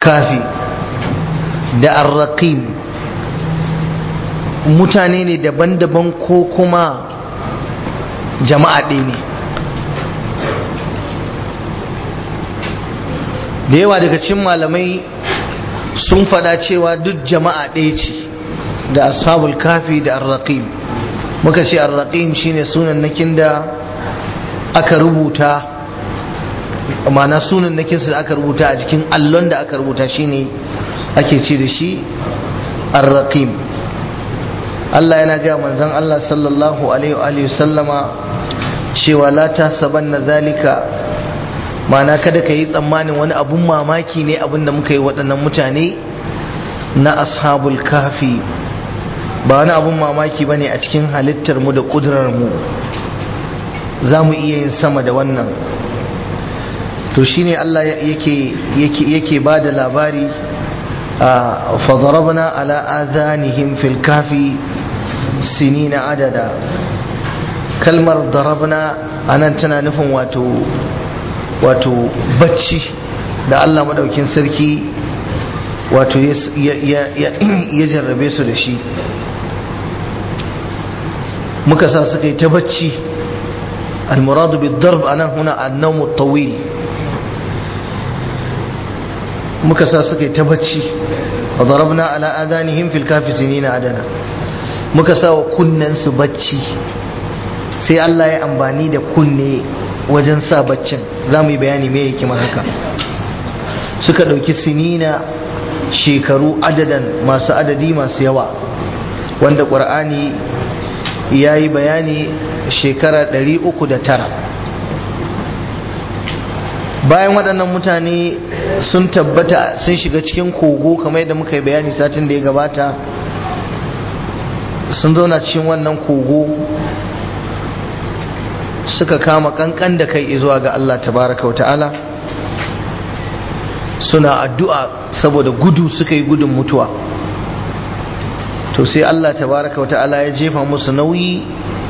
kafi da arraqim mutane ne daban-daban ko kuma jama'a ɗaya ne da yawa daga cikin malamai sun faɗa cewa duk jama'a ɗaya ce da ashabul kafi da arraqim muka ce arraqim shine sunan nakin da aka rubuta ma'ana sunan nakin da aka rubuta a jikin allon da aka rubuta shine ake ce da shi arraqim Allah yana ga manzon Allah sallallahu alaihi wa sallama cewa la tasabanna zalika ma'ana kada ka yi tsammanin wani abun mamaki ne abin da muka yi waɗannan mutane na ashabul kafi ba wani abun mamaki ba ne a cikin halittar mu da ƙudurar mu za mu iya yin sama da wannan to shine Allah yake yake ba da labari fadarabna ala azanihim fil kafi sinina adada kalmar darabna anan tana nufin wato wato bacci da Allah madaukin sarki wato ya jarrabe su da shi muka sa suka yi ta bacci almuradu bi darb anan huna annawmu tawil muka sa suka yi ta bacci wa darabna ala adanihim fil kafi sinina adana muka sa wa kunnen su bacci sai Allah ya ambani da kunne wajen sa baccin za mu yi bayani me yake haka suka ɗauki sinina shekaru adadan masu adadi masu yawa wanda ƙur'ani ya yi bayani shekara 309 bayan waɗannan mutane sun tabbata sun shiga cikin kogo kamar yadda muka yi bayani satin da ya gabata sun zauna cikin wannan kogo suka kama kankan da kai zuwa ga Allah tabaraka wa ta'ala suna addu'a saboda gudu suka yi gudun mutuwa to sai Allah tabaraka wa ta'ala ya jefa musu nauyi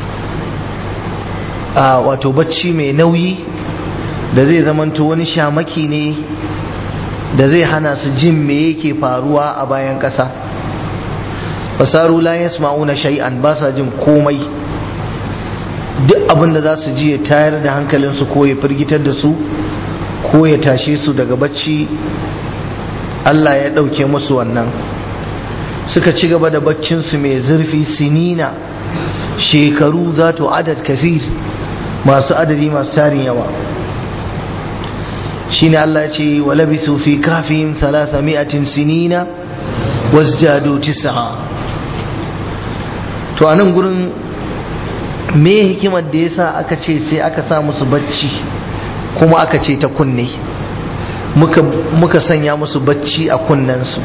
a wato bacci mai nauyi da zai zamanto wani shamaki ne da zai hana su jin me yake faruwa a bayan ƙasa fasaru la yasma'una shay'an ba sa jin komai duk abin da za su ji ya tayar da hankalinsu ko ya firgitar da su ko ya tashe su daga bacci Allah ya ɗauke musu wannan suka ci gaba da baccinsu mai zurfi sinina shekaru za to adad kasir masu adadi masu tarin yawa shine Allah ya ce wa labisu fi kafin salasa mi'atin sinina wasjadu tis'a to a nan gurin me hikimar da yasa aka ce sai aka sa musu bacci kuma aka ce ta kunne muka, muka sanya musu bacci a kunnensu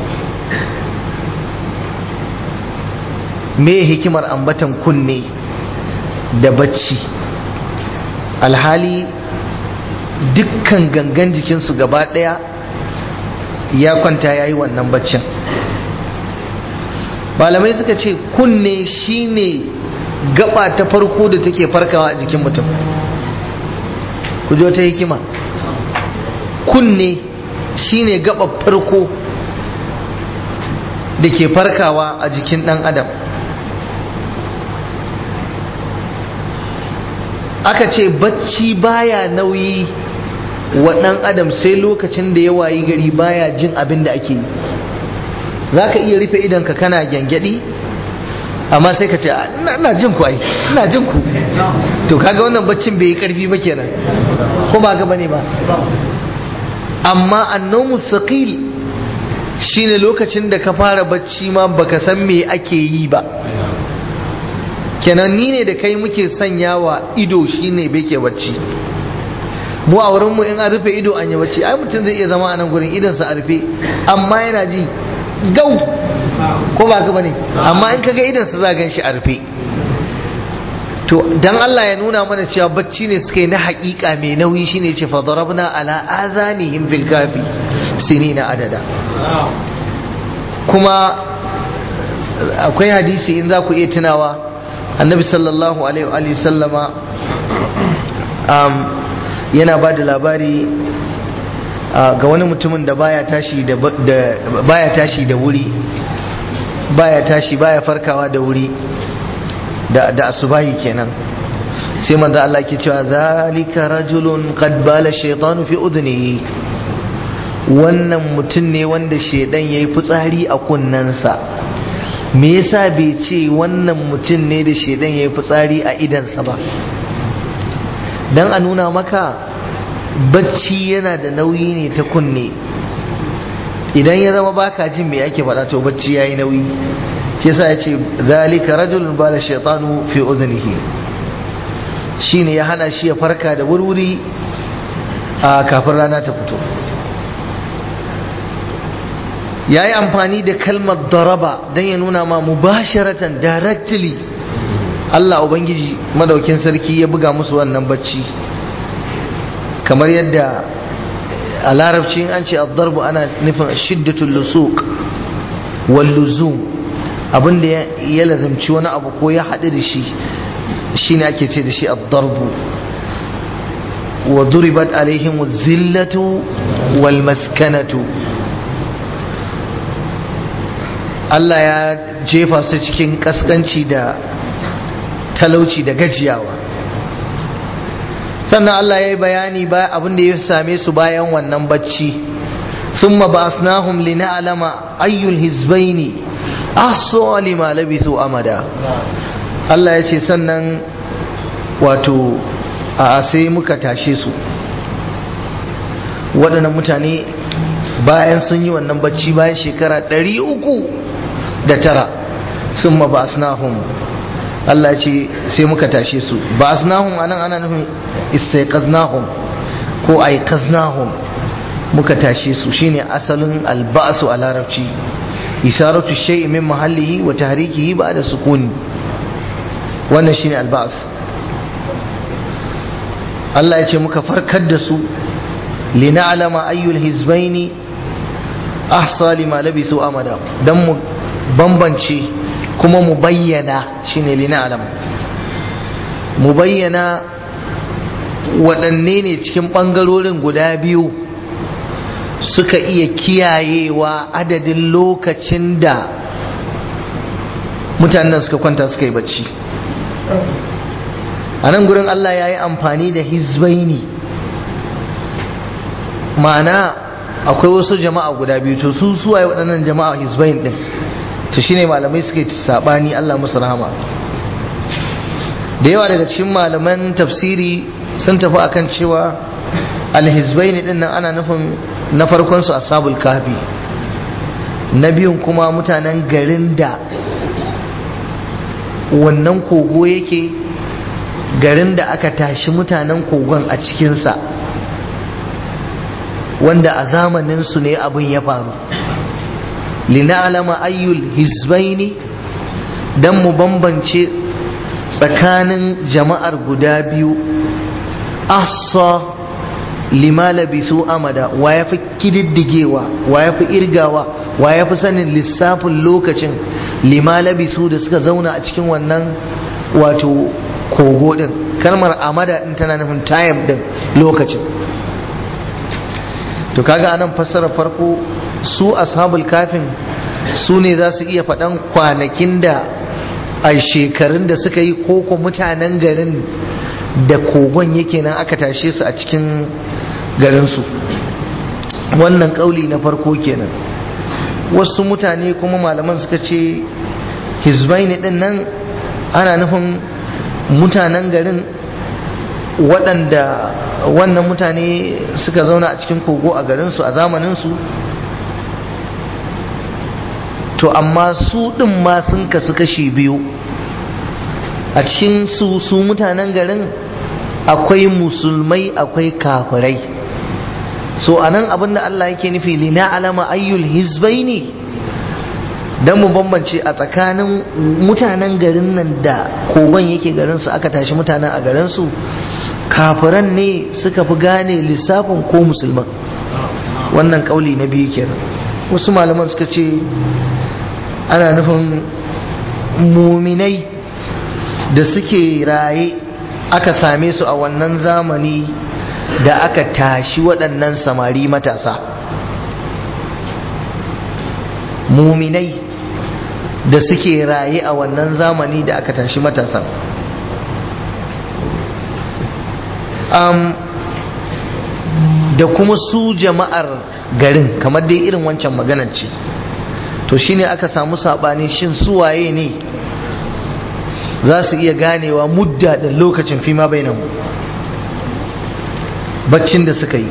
me hikimar ambatan kunne da bacci alhali dukkan gangan jikinsu gaba ɗaya ya kwanta ya yi wannan baccin malamai suka ce kunne shine gaba ta farko da take farkawa a jikin mutum ku ta hikima kunne shine gaba farko da ke farkawa a jikin dan adam aka ce bacci baya nauyi wa dan adam sai lokacin da ya wayi gari baya jin abin da ake yi za ka iya rufe idanka kana gyangyaɗi amma sai ka ce ina jin ku ai ina jin ku to kaga wannan baccin bai yi karfi ba kenan ko ba ga bane ba amma annomu saqil shine lokacin da ka fara bacci ma baka san me ake yi ba kenan ni ne da kai muke sanyawa ido shine bai ke bacci mu a wurin mu in an rufe ido an yi bacci ai mutum zai iya zama a nan gurin idansa a rufe amma yana ji gau ko ba ka bane amma in kaga idan su za gan shi a rufe to dan Allah ya nuna mana cewa bacci ne suka yi na haƙiƙa mai nauyi shine ce fa darabna ala azanihim fil kafi sinina adada kuma akwai hadisi in za ku iya tunawa annabi sallallahu alaihi wa sallama yana ba da labari ga wani mutumin da baya tashi da baya tashi da wuri baya tashi baya farkawa da wuri da da asubahi kenan sai manzo Allah ke cewa zalika rajulun qad bala shaytanu fi udnihi wannan mutum ne wanda shedan yayi fitsari a kunnensa me yasa bai ce wannan mutum ne da shedan yayi fitsari a idansa ba dan a nuna maka bacci yana da nauyi ne ta kunne idan ya zama baka jin me ake faɗa to bacci yayi nauyi shi yasa ya ce zalika rajulun bala shaytanu fi udnihi shine ya hana shi ya farka da wurwuri a kafin rana ta fito ya yi amfani da kalmar daraba don ya nuna ma mubasharatan directly Allah Ubangiji madaukin sarki ya buga musu wannan bacci kamar yadda a larabci an ce darbu ana nufin shiddatul lusuq wal luzum abinda ya lazimci wani abu ko ya haɗu da shi shine ake ce da shi ad-darbu wa duribat alaihim zillatu wal maskanatu Allah ya jefa su cikin kaskanci da talauci da gajiyawa sannan Allah ya yi bayani ba abin da ya same su bayan wannan bacci ثم بأسناهم لنعلم أي الحزبين أحصى لما لبثوا أمدا Allah ya ce sannan wato a sai muka tashe su waɗannan mutane bayan sun yi wannan bacci bayan shekara ɗari uku da tara sun ma ba Allah ya ce sai muka tashe su ba asnahum anan ana nufin istaiqaznahum ko aiqaznahum muka tashe su shine asalin alba'su a larabci isaratu shay'in min mahallihi wa tahrikihi ba'da sukuni wannan shine alba'as Allah ya ce muka farkar da su lina'lama ayyul hizbaini ahsa lima labisu amada dan mu bambance kuma mu bayyana shine lina'lam mu bayyana waɗanne ne cikin ɓangarorin guda biyu suka iya kiyayewa adadin lokacin da mutanen suka kwanta suka yi bacci a nan gurin Allah ya yi amfani da hizbaini ma'ana akwai wasu jama'a guda biyu to su suwaye waɗannan jama'a hizbain ɗin to shine malamai suka yi saɓani Allah musu rahama da yawa daga cikin malaman tafsiri sun tafi akan cewa alhizbaini ɗin nan ana nufin na farkon su ashabul kahfi na biyun kuma mutanen garin da wannan kogo yake garin da aka tashi mutanen kogon a cikinsa wanda a zamaninsu ne abin ya faru lina'alama ayyul hizbaini don mu bambance tsakanin jama'ar guda biyu asa lima labisu amada wa ya fi kididdigewa wa ya fi irgawa wa ya fi sanin lissafin lokacin lima labisu da suka zauna a cikin wannan wato kogo din kalmar amada din tana nufin time din lokacin to kaga anan fassara farko su ashabul kafin su ne za su iya faɗan kwanakin da a shekarun da suka yi koko mutanen garin da kogon yake nan aka tashe su a cikin garinsu wannan kauli na farko kenan wasu mutane kuma malaman suka ce hizbaini din nan ana nufin mutanen garin waɗanda wannan mutane suka zauna a cikin kogo a garinsu a zamaninsu to amma su ɗin ma sun kasu kashi biyu a cikin su su mutanen garin akwai musulmai akwai kafirai so anan abinda Allah yake nufi lina alama ayyul hizbaini dan mu bambance a tsakanin mutanen garin nan da kogon yake garin su aka tashi mutanen a garin su kafiran ne suka fi gane lissafin ko musulman wannan kauli na biyu kenan wasu malaman suka ce ana nufin muminai da suke raye aka same su a wannan zamani da aka tashi waɗannan samari matasa muminai da suke raye a wannan zamani da aka tashi matasa um, da kuma su jama'ar garin kamar dai irin wancan maganar ce to shine aka samu saɓani shin suwaye ne za su iya ganewa mudda da lokacin fima bai nan baccin da suka yi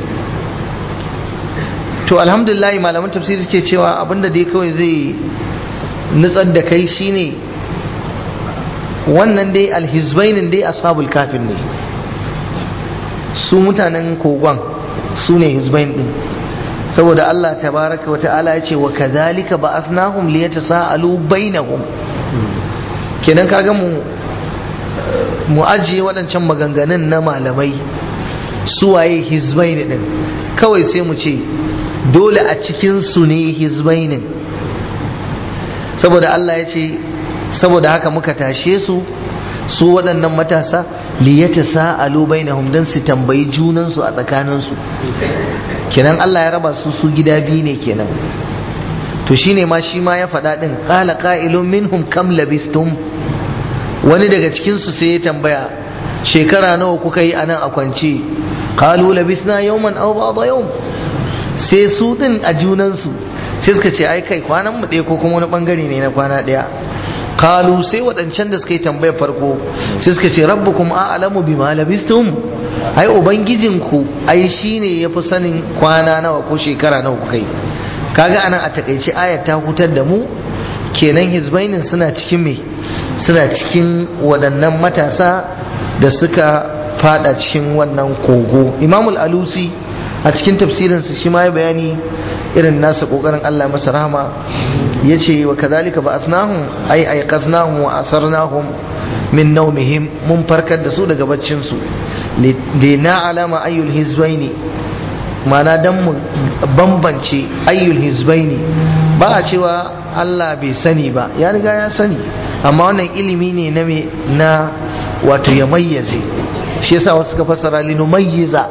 to alhamdulillah malaman tafsiri ke cewa abinda dai kawai zai nutsar da kai shine wannan dai alhizbainin dai ashabul kafin ne su mutanen kogon su ne hizbain din saboda Allah tabaraka wa ta'ala ya ce wa kadhalika ba'athnahum liyatasaalu bainahum kenan kaga mu mu ajiye waɗancan maganganun na malamai suwaye hizbain din kawai sai mu ce dole a cikin su ne hizbainin saboda Allah ya ce saboda haka muka tashe su su waɗannan matasa liyata sa'alu bainahum dan su tambayi junansu a tsakaninsu kenan Allah ya raba su su gida biyu ne kenan to shine ma shi ma ya faɗa ɗin qala qa'ilun minhum kam labistum wani daga cikin su sai ya tambaya shekara nawa kuka yi anan a kwance qalu labisna yawman aw ba'da yawm sai su din a junansu sai suka ce ai kai kwanan mu ɗaya ko kuma wani bangare ne na kwana ɗaya kalu sai waɗancan da suka yi tambayar farko sai suka ce rabbukum a'lamu bima labistum ai ubangijinku ai shine yafi sanin kwana nawa ko shekara nawa kuka yi kaga anan a takaice ayat ta hutar da mu kenan hizbainin suna cikin me suna cikin waɗannan matasa da suka fada cikin wannan kogo imamul alusi a cikin tafsirinsa shi ma ya bayani irin nasa kokarin Allah masa rahama ya ce wa kazalika ba asnahum ai aiqaznahum wa asarnahum min nawmihim mun farkar da su daga baccin su li na'lama ayyul hizbaini mana dan mu bambance ayyul hizbaini ba a cewa Allah bai sani ba ya riga ya sani amma wannan ilimi ne na me na wato ya mayyaze shi yasa wasu ka fassara linumayyiza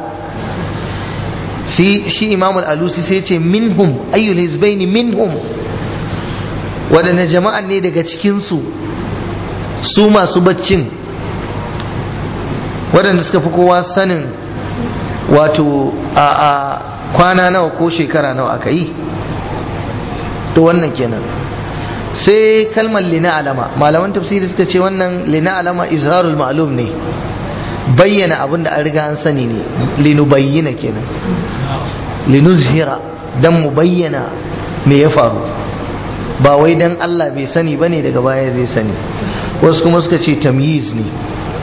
shi shi imam al-alusi sai ce minhum ayyul hizbaini minhum waɗanne jama'an ne daga cikinsu su masu baccin waɗanda suka fi kowa sanin wato a a kwana nawa ko shekara nawa aka yi to wannan kenan sai kalmar lina alama malaman tafsiri suka ce wannan lina alama izharul ma'lum ne bayyana abin da an riga an sani ne linu bayyana kenan linuzhira dan mu bayyana me ya faru ba wai dan Allah bai sani bane daga baya zai sani wasu kuma suka ce tamyiz ne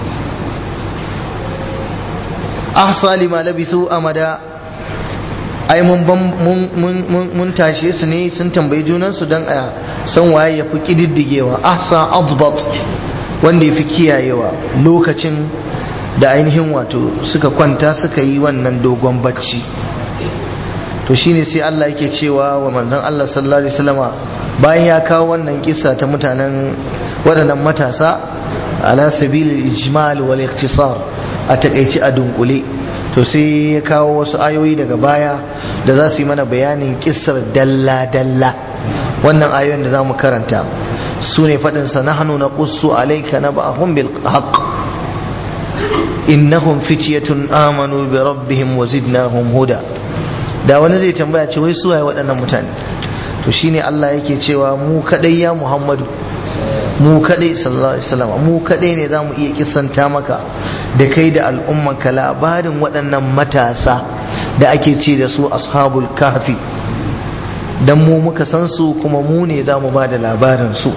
ahsa lima labisu amada ai mun mun tashe su ne sun tambayi junansu dan a san waye ya fi kididdigewa ahsa adbat wanda ya fi kiyayewa lokacin da ainihin wato suka kwanta suka yi wannan dogon bacci to shine sai Allah yake cewa wa manzon Allah sallallahu alaihi wasallama bayan ya kawo wannan kissa ta mutanen waɗannan matasa ala sabil ijmal wal ikhtisar a takaici a dunkule to sai ya kawo wasu ayoyi daga baya da za su yi mana bayanin kissar dalla dalla wannan ayoyin da za mu karanta su ne faɗinsa nahnu naqussu alayka naba'ahum bil haqq innahum fityatun amanu bi rabbihim wa zidnahum huda da wani zai tambaya ce wai suwaye waɗannan mutane to shine Allah yake cewa mu kadai ya Muhammadu mu kadai sallallahu alaihi wasallam mu kadai ne zamu iya kissanta maka da kai da al'ummanka labarin waɗannan matasa da ake ce da su ashabul kahfi dan mu muka san su kuma mu ne zamu ba da labarin su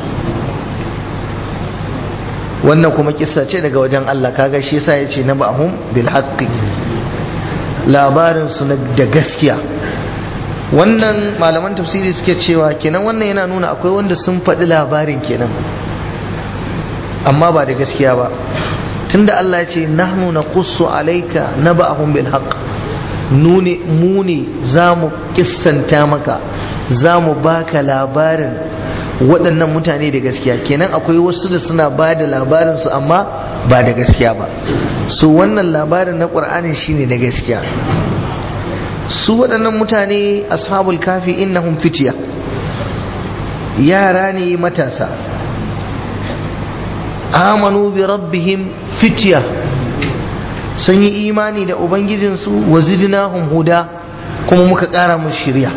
wannan kuma kissa ce daga wajen Allah kaga shi yasa yace na ba'hum bil haqqi labarin su da gaskiya wannan malaman tafsiri suke cewa kenan wannan yana nuna akwai wanda sun faɗi labarin kenan amma ba da gaskiya ba tunda Allah ya ce nahnu naqussu alayka naba'ahum bil haqq nune mu ne za mu kissanta maka za mu baka labarin waɗannan mutane da gaskiya kenan akwai wasu da suna ba da labarinsu amma ba da gaskiya ba su wannan labarin na ƙur'ani shine da gaskiya su waɗannan mutane ashabul kafi innahum fitiya yara ne matasa amanu bi rabbihim fitiya sun yi imani da ubangijinsu wa zidnahum huda kuma muka ƙara musu shirya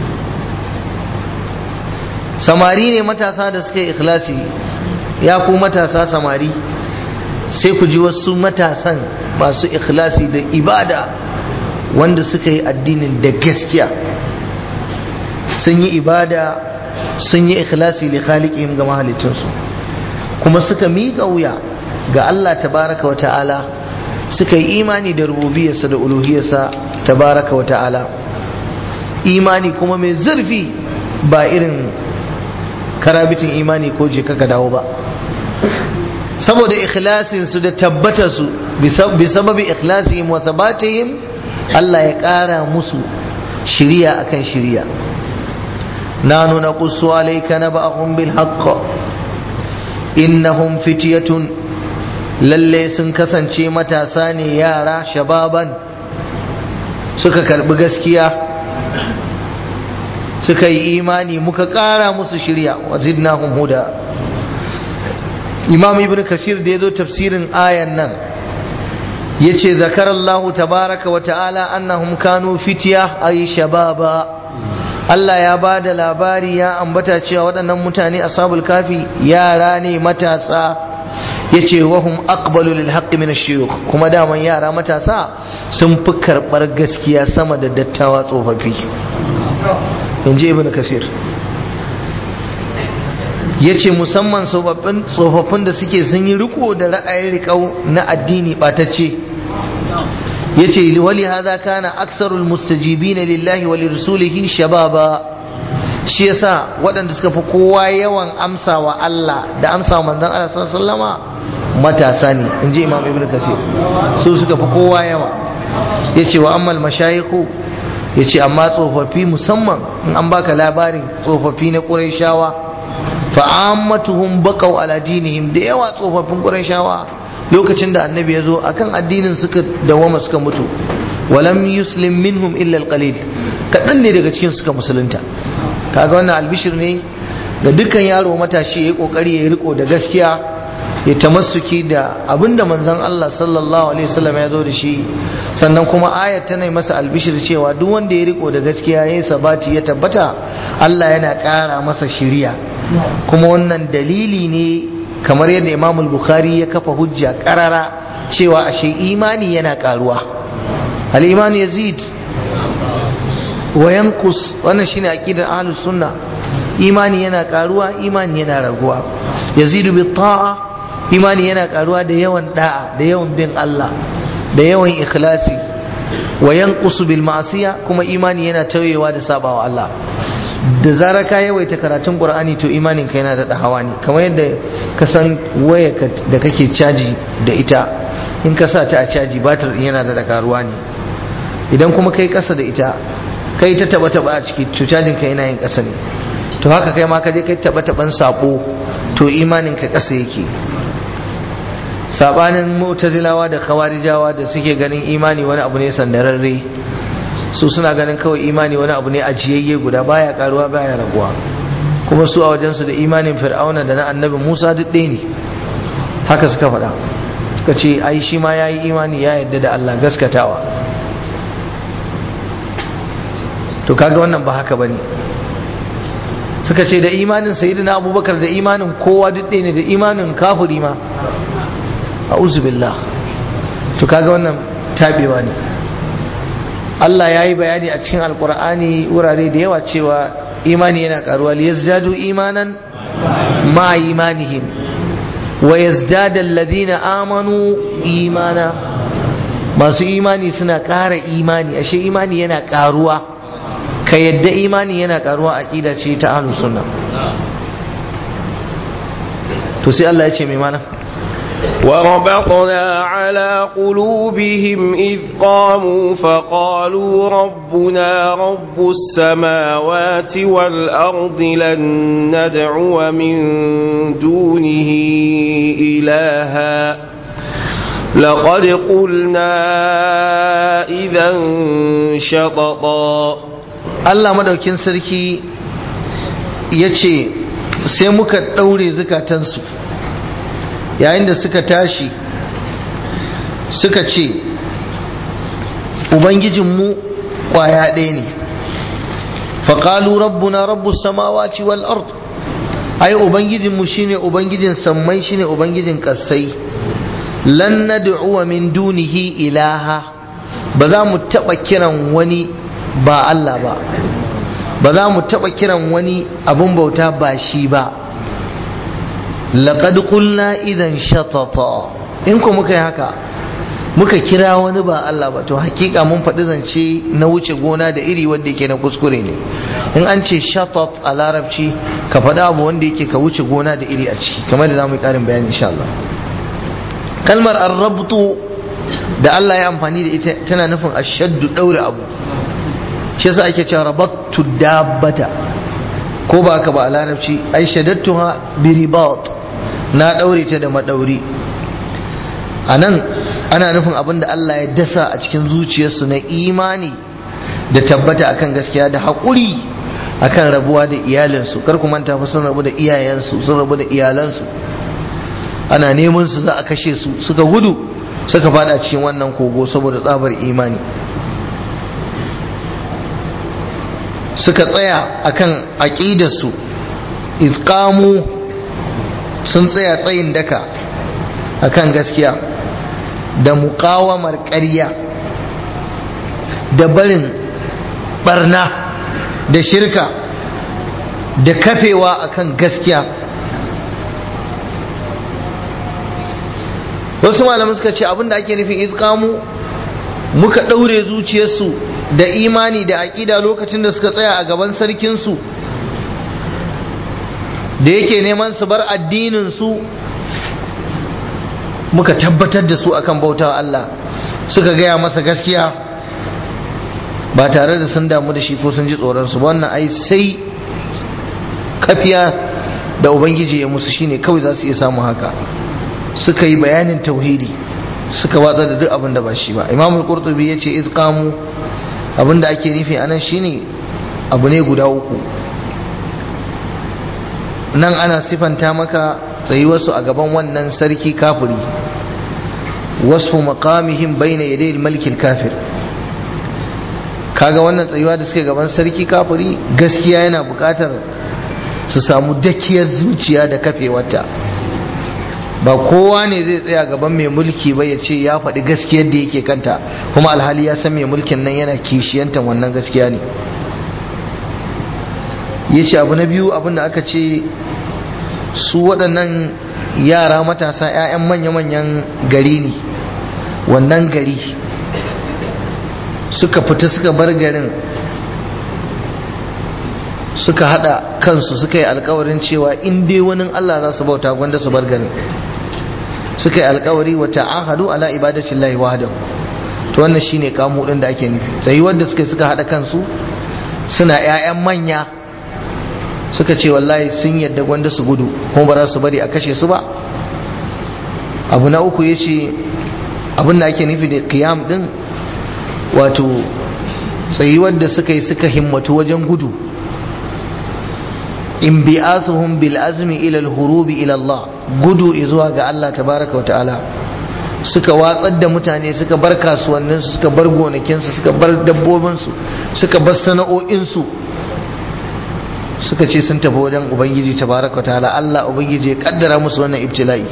samari ne matasa da suka yi ikhlasi ya ku matasa samari sai ku ji wasu matasan masu ikhlasi da ibada wanda suka yi addinin da gaskiya sun yi ibada sun yi ikhlasi li khaliqihim ga mahalicinsu kuma suka miƙa wuya ga Allah tabaraka wa ta'ala suka yi imani da rububiyarsa da uluhiyarsa tabaraka wa ta'ala imani kuma mai zurfi ba irin karabitin imani ko je kaka dawo ba saboda ikhlasinsu da tabbatarsu bi sababi ikhlasihim wa sabatihim Allah ya ƙara musu shiriya akan shiriya nanu naqussu alayka naba'ahum bil haqq innahum fityatun lalle sun kasance matasa ne yara shababan suka karbi gaskiya suka yi imani muka ƙara musu shirya wa zidnahum huda imam ibn kasir da ya zo tafsirin ayan nan ya ce zakarallahu tabaraka wa ta'ala annahum kanu fitiya ay shababa Allah ya ba da labari ya ambata cewa waɗannan mutane ashabul kafi yara ne matasa ya ce wahum aqbalu lil haqqi min ash kuma daman yara matasa sun fi karɓar gaskiya sama da dattawa tsofaffi in ji ibn kasir ya ce musamman tsofaffin da suke sun yi riko da ra'ayin riƙau na addini ɓatacce ya ce wali haza kana aksarul mustajibina lillahi wa lirsulihi shababa shi yasa waɗanda suka fi kowa yawan amsawa Allah da amsawa manzon Allah sallama matasa ne in ji imam ibn kasir su suka fi kowa yawa ya ce wa ammal mashayiku ya ce amma tsofaffi musamman in an baka labarin tsofaffi na ƙurayshawa fa'ammatuhum baqaw ala dinihim da yawa tsofaffin ƙurayshawa lokacin da annabi ya zo akan addinin suka dawama suka mutu walam yuslim minhum illa alqalil kaɗan ne daga cikin suka musulunta kaga wannan albishir ne ga dukkan yaro matashi ya yi kokari ya riko da gaskiya ya tamassuki da abinda manzon Allah sallallahu alaihi wasallam ya zo da shi sannan kuma ayat tana masa albishir cewa duk wanda ya riko da gaskiya ya sabati ya tabbata Allah yana ƙara masa shiriya kuma wannan dalili ne kamar yadda Imam Bukhari ya kafa hujja karara cewa ashe imani yana karuwa al imani yazid wa yanqus wannan shine aqidar ahlus sunna imani yana karuwa imani yana raguwa yazidu bi ta'a imani yana karuwa da yawan da'a da yawan bin Allah da yawan ikhlasi wa yanqusu bil ma'siya kuma imani yana tauyewa da sabawa Allah da zarar ka yawaita karatun Qur'ani to imanin ka yana da hawa ne kamar yadda ka san waya da kake caji da ita in ka sa ta a caji batir yana da karuwa ne idan kuma kai kasa da ita kai ta taba taba a ciki to cajin ka yana yin kasa ne to haka kai ma ka je kai taba taban sabo to imanin ka kasa yake sabanin mu'tazilawa da khawarijawa da suke ganin imani wani abu ne sandararre su suna ganin kawai imani wani abu ne ajiyayye guda baya karuwa baya raguwa kuma su a wajensu da imanin fir'auna da na annabi musa duk ɗaya ne haka suka faɗa suka ce ai shi ma ya yi imani ya yadda da allah gaskatawa to kaga wannan ba haka bane suka ce da imanin sayyidina abubakar da imanin kowa duk ɗaya ne da imanin kafuri ma a'udhu billah to kaga wannan tabewa ne Allah ya yi bayani a cikin alkur'ani wurare da yawa cewa imani yana karuwa liyazdadu imanan ma imanihim wa yazdada alladhina amanu imana masu imani suna ƙara imani ashe imani yana karuwa ka yadda imani yana karuwa aqida ce ta ahlus sunna to sai Allah ya ce mai mana وربطنا على قلوبهم إذ قاموا فقالوا ربنا رب السماوات والأرض لن ندعو من دونه إلها لقد قلنا إذا شططا Allah madaukin sarki ya ce sai muka ɗaure zukatansu yayin da suka tashi suka ce ubangijinmu ƙwaya ɗaya ne faƙalu rabbuna rabbu samawati wal ard ai ubangijinmu shine ubangijin sammai shine ubangijin ƙasai lan nad'uwa min dunihi ilaha ba za mu taɓa kiran wani ba Allah ba ba za mu taɓa kiran wani abun bauta ba shi ba laqad qulna idan shatata in ko muka yi haka muka kira wani ba Allah ba to hakika mun faɗi zance na wuce gona da iri wanda yake na kuskure ne in an ce shatat a larabci ka faɗi abu wanda yake ka wuce gona da iri a ciki kamar da zamu yi ƙarin bayani insha Allah kalmar arrabtu da Allah ya amfani da ita tana nufin ashaddu daure abu shi yasa ake cewa rabattu dabbata ko ba ka ba a larabci ai shadattuha bi ribat na daure ta da madauri anan ana nufin abin da Allah ya dasa a cikin zuciyarsu na imani da tabbata akan gaskiya da haƙuri akan rabuwa da iyalinsu kar ku manta fa sun rabu da iyayensu sun rabu da iyalansu ana neman su za a kashe su suka gudu suka fada cikin wannan kogo saboda tsabar imani suka tsaya akan aqidarsu izqamu sun tsaya tsayin daka akan gaskiya da muqawamar ƙarya da barin barna da shirka da kafewa akan gaskiya wasu malaman suka ce abinda ake nufin izqamu muka ɗaure zuciyarsu da imani da aƙida lokacin da suka tsaya a gaban sarkinsu da yake neman su bar addininsu muka tabbatar da su akan bautawa Allah suka gaya masa gaskiya ba tare da sun damu da shi ko sun ji tsoronsu ba wannan ai sai kafiya da ubangiji ya musu shine kawai za su iya samu haka suka yi bayanin tauhidi suka watsa da duk abin da ba shi ba imamul qurtubi yace izqamu abin da ake nufi anan shine abu ne guda uku nan ana sifanta maka tsayuwarsu a gaban wannan sarki kafiri wasfu maqamihim bayna yaday al kafir kaga wannan tsayuwa da suke gaban sarki kafiri gaskiya yana buƙatar su samu dakiyar zuciya da kafewarta ba kowa ne zai tsaya gaban mai mulki ba ya ce ya faɗi gaskiyar da yake kanta kuma alhali ya san mai mulkin nan yana kishiyantan wannan gaskiya ne ya ce abu na biyu abin da aka ce su waɗannan yara matasa 'ya'yan manya-manyan gari ne wannan gari suka fita suka bar garin suka hada kansu suka yi alkawarin cewa in dai wani Allah za su bauta gwanda su bar garin suka yi alkawari wa ta'ahadu ala ibadati llahi wahdahu to wannan shine kamu din da ake nufi sai wanda suka suka hada kansu suna ƴaƴan manya suka ce wallahi sun yadda gwanda su gudu kuma ba za su bari a kashe su ba abu na uku yace abin da ake nufi da qiyam din wato tsayuwar da suka yi suka himmatu wajen gudu inbi'asuhum bil azmi ila al hurubi ila Allah gudu zuwa ga Allah tabaraka wa ta'ala suka watsar da mutane suka bar kasuwannin su suka bar gonakin su suka bar dabbobin su suka bar sana'o'in su suka ce sun tafi wajen ubangiji tabaraka wa ta'ala Allah ubangiji ya kaddara musu wannan ibtila'i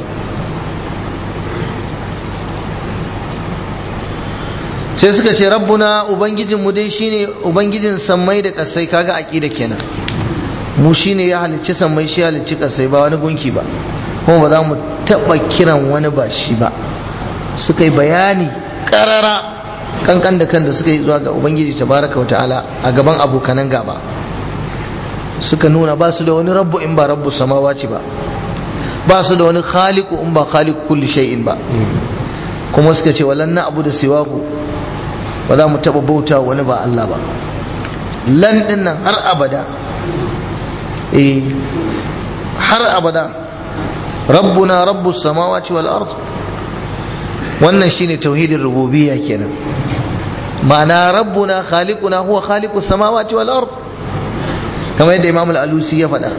sai suka ce rabbuna ubangijinmu dai shine ubangijin sammai da kasai kaga aqida kenan mu shine ya halicci sammai shi halicci kasai ba wani gunki ba kuma ba za mu taba kiran wani ba shi ba suka yi bayani karara kankan da kan da suka yi zuwa ga ubangiji tabaraka wa ta'ala a gaban abokanan gaba suka nuna ba su da wani rabbu in ba rabbu samawaci ba ba su da wani khaliqu in ba khaliqu kulli shay'in ba kuma suka ce walan na abu da siwaku ba za mu taba bauta wani ba Allah ba lan din nan har abada eh har abada rabbuna rabbus samawati wal ard wannan shine tauhidin rububiyya kenan ma'ana rabbuna khaliquna huwa khaliqus samawati wal ard kamar yadda imam al-alusi ya faɗa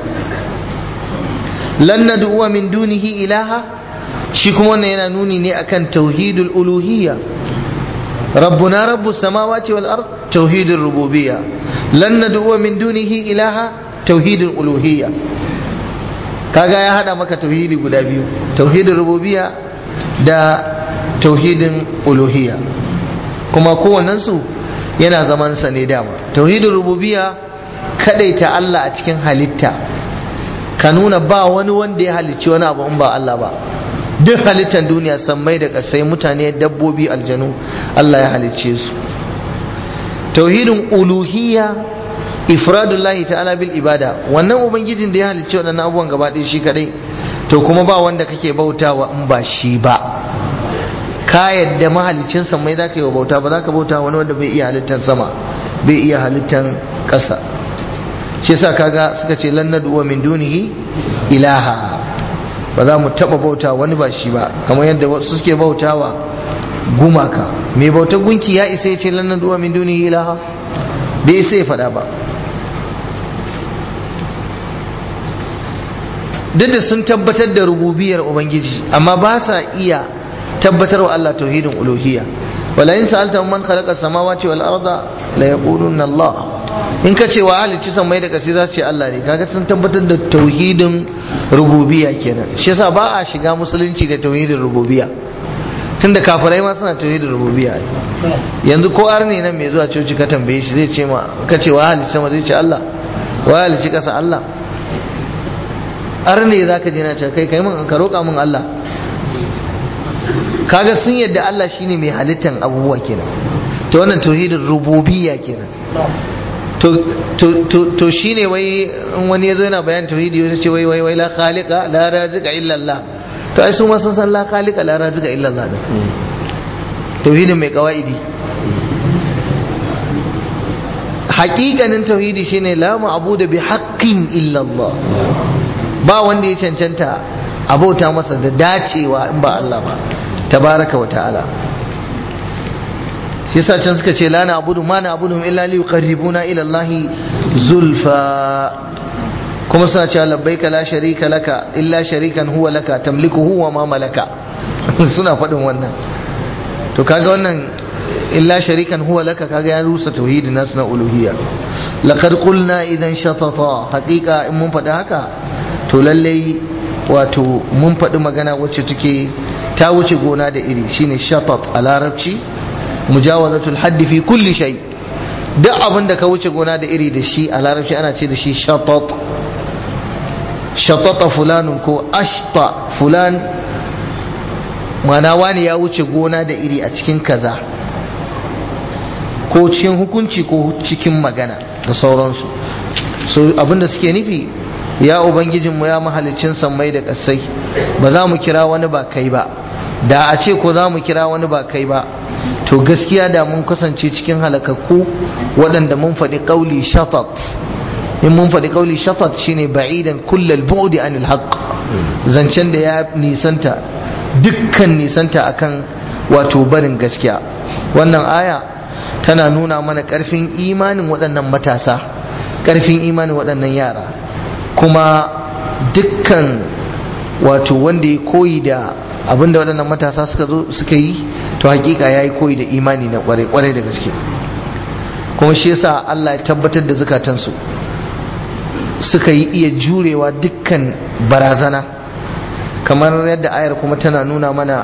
lan nad'uwa min dunihi ilaha shi kuma wannan yana nuni ne akan tauhidul uluhiyya rabbuna rabbus samawati wal ard tauhidur rububiyya lan nad'uwa min dunihi ilaha tauhidul uluhiyya kaga ya hada maka tauhidi guda biyu tauhidin rububiyya da tauhidin uluhiyya kuma kowannensu yana zaman sa ne dama tauhidin rububiyya kadaita Allah a cikin halitta ka nuna ba wani wanda ya halicci wani abu in ba Allah ba duk halittar duniya sammai da kasai mutane dabbobi aljanu Allah ya halicce su tauhidin uluhiyya ifradullahi ta'ala bil ibada wannan ubangijin da ya halicci waɗannan abubuwan gaba ɗaya shi kadai to kuma ba wanda kake bautawa in ba shi ba ka yadda mahalicin mai za ka yi wa bauta ba za ka bauta wani wanda bai iya halittar sama bai iya halittar ƙasa shi yasa kaga suka ce lan nad'u min dunihi ilaha ba za mu taba bauta wani ba shi ba kamar yadda wasu suke bautawa gumaka mai bautar gunki ya isa ya ce lan nad'u min dunihi ilaha bai isa ya faɗa ba duk da sun tabbatar da rububiyar ubangiji amma ba sa iya tabbatar wa Allah tauhidin uluhiyya wala in sa'alta man khalaqa samawati wal arda la yaquluna Allah in ka ce wa halicci samai da kasi za su ce Allah ne kaga sun tabbatar da tauhidin rububiyya kenan shi yasa ba a shiga musulunci da tauhidin rububiyya tunda kafirai ma suna tauhidin rububiyya yanzu ko arne nan mai zuwa coci ka tambaye shi zai ce ma ka ce wa halicci sama zai ce Allah wa halicci kasa Allah arne zaka je na ce kai kai mun ka roƙa mun Allah kaga sun yadda Allah shine mai halittan abubuwa kenan to wannan tauhidin rububiyya kenan to to to to shine wai in wani yazo yana bayan tauhidi ya ce wai wai wai la khaliqa la raziqa illa Allah to ai su ma sun san la khaliqa la raziqa illa Allah tauhidin mai kawaidi haƙiƙanin tauhidi shine la ma'budu bi haqqin illa Allah ba wanda ya cancanta abauta masa da dacewa in ba Allah ba tabaraka wa ta'ala shi yasa can suka ce la na abudu ma na abudu illa li yuqarribuna ila Allah zulfa kuma suna cewa labbaika la sharika laka illa sharikan huwa laka tamlikuhu wa ma malaka suna faɗin wannan to kaga wannan illa sharikan huwa laka kaga ya rusa tauhidin nasu na uluhiyya laqad qulna idan shatata haqiqa in mun faɗi haka to lallai wato mun faɗi magana wacce take ta wuce gona da iri shine shatat a larabci mujawazatul haddi fi kulli shay duk abin da ka wuce gona da iri da shi a larabci ana ce da shi shatat shatata fulanun ko ashta fulan mana wani ya wuce gona da iri a cikin kaza ko cikin hukunci ko cikin magana da sauransu so abinda suke nufi ya ubangijinmu ya mahalicin sammai da ƙasai ba za mu kira wani ba kai ba da a ce ko za mu kira wani ba kai ba to gaskiya da mun kasance cikin halakakku waɗanda mun faɗi ƙauli shatat in mun faɗi ƙauli shatat shine ba'idan kullal bu'di anil haqq zancen da ya nisanta dukkan nisanta akan wato barin gaskiya wannan aya tana nuna mana ƙarfin imanin waɗannan matasa ƙarfin imanin waɗannan yara kuma dukkan wato wanda ya koyi da abinda waɗannan matasa suka zo suka yi to hakika ya yi koyi da imani na kwarai da gaske kuma shi yasa Allah ya tabbatar da zukatansu suka yi iya jurewa dukkan barazana kamar yadda ayar kuma tana nuna mana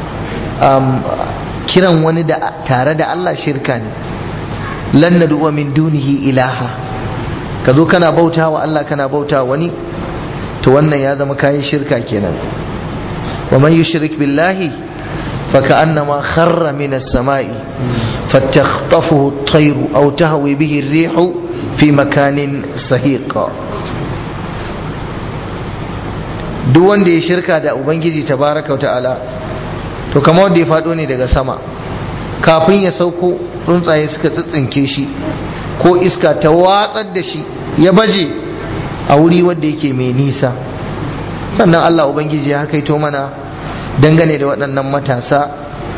kiran wani da tare da Allah shirka ne lan nad'u min dunihi ilaha ka zo kana bauta wa Allah kana bauta wani to wannan ya zama kayan shirka kenan wa man yushrik billahi fa ka'annama kharra min as-sama'i fatakhtafuhu at-tayru aw tahwi bihi ar-rihu fi makanin sahiq duk wanda ya shirka da ubangiji tabaraka wa ta'ala to kamar wanda ya fado ne daga sama kafin ya sauko tsuntsaye suka tsitsinke shi ko iska ta watsar da shi ya baje a wuri wanda yake mai nisa sannan Allah Ubangiji ya kaito mana dangane da waɗannan matasa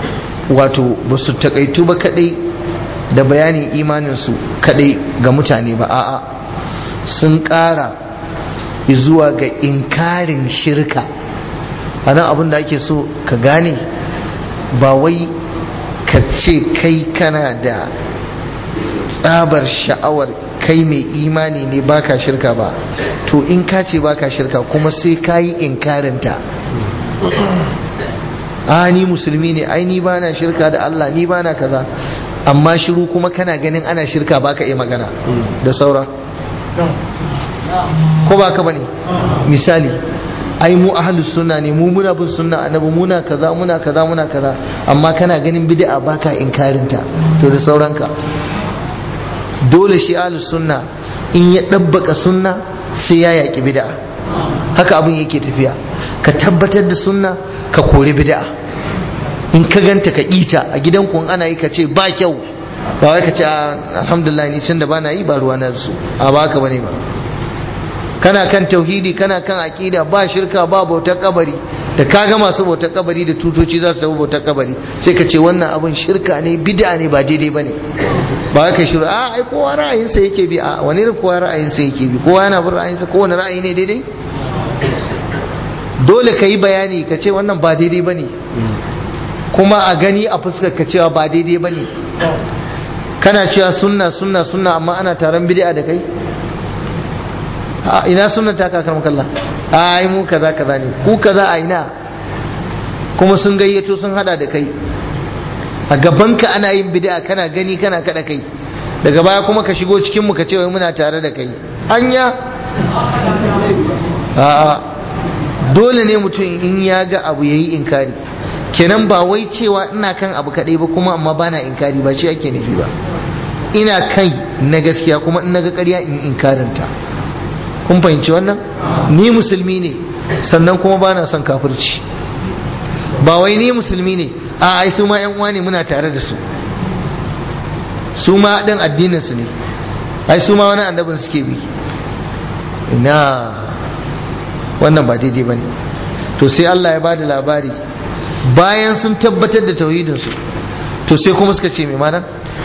wato ba su takaitu ba kadai da bayanin imaninsu kadai ga mutane ba a'a sun ƙara zuwa ga inkarin shirka a nan abin da ake so ka gane ba wai ka ce kai kana da tsabar sha'awar kai mai imani ne baka shirka ba to in ka ce baka shirka kuma sai ka yi inkarinta a ni musulmi ne ai ni bana shirka da Allah ni bana kaza amma shiru kuma kana ganin ana shirka baka iya magana da saura ko ba ka bane misali ai mu ahlus sunna ne mu muna bin sunna annabi muna kaza muna kaza muna kaza amma kana ganin bid'a baka inkarinta to da sauranka dole shi ahlus sunna in ya dabbaka sunna sai ya yaki bid'a haka abin yake tafiya ka tabbatar da sunna ka kori bid'a in ka ganta ka ita a gidan ku ana yi ka ce ba kyau ba wai ka ce alhamdulillah ni tunda bana yi ba ruwa na su a ba haka bane ba kana kan tauhidi kana kan aqida ba shirka ba bautar kabari da kaga masu bautar kabari da tutoci za su tafi bautar kabari sai ka ce wannan abin shirka ne bid'a ne ba daidai bane ba wai ka shiru a ai kowa ra'ayinsa yake bi a wani irin kowa ra'ayinsa yake bi kowa yana bin ra'ayinsa kowane ra'ayi ne daidai dole ka yi bayani ka ce wannan ba daidai bane kuma a gani a fuskar ka cewa ba daidai bane kana cewa sunna sunna sunna amma ana taron bid'a da kai ina sunan ta kakar makalla ai mu kaza kaza ne ku kaza a ina kuma sun gayyato sun hada da kai a gabanka ana yin bid'a kana gani kana kada kai daga baya kuma ka shigo cikin mu ka ce wai muna tare da kai anya a'a dole ne mutum in ya ga abu yayi inkari kenan ba wai cewa ina kan abu kadai ba kuma amma bana inkari ba shi ake nufi ba ina kai na gaskiya kuma in naga ƙarya in inkarinta kun fahimci wannan ni musulmi ne sannan kuma ba na son kafirci ba wai ni musulmi ne a ai su ma yan uwa ne muna tare da su su ma ɗin addinin su ne ai su ma wani annabin suke bi ina wannan ba daidai ba ne to sai Allah ya bada labari bayan sun tabbatar da tauhidinsu to sai kuma suka ce mai mana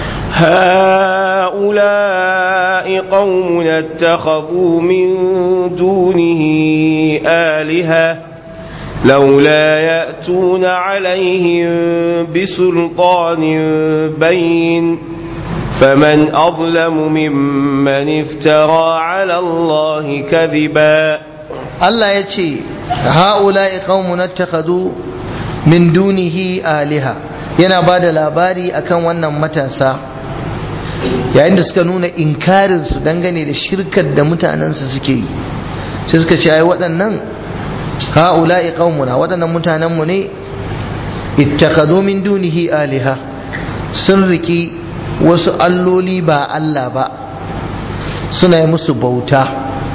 هؤلاء قوم اتخذوا من دونه آلهة لولا يأتون عليهم بسلطان بين فمن أظلم ممن افترى على الله كذبا الله يتشي هؤلاء قوم اتخذوا من دونه آلهة yana ba da labari akan wannan matasa yayin da suka nuna inkarinsu dangane da shirkar da mutanensu suke yi sai suka ce ai waɗannan ha'ula'i qaumuna waɗannan mutanenmu ne ittakhadhu min dunihi aliha sun riki wasu alloli ba Allah ba suna yi musu bauta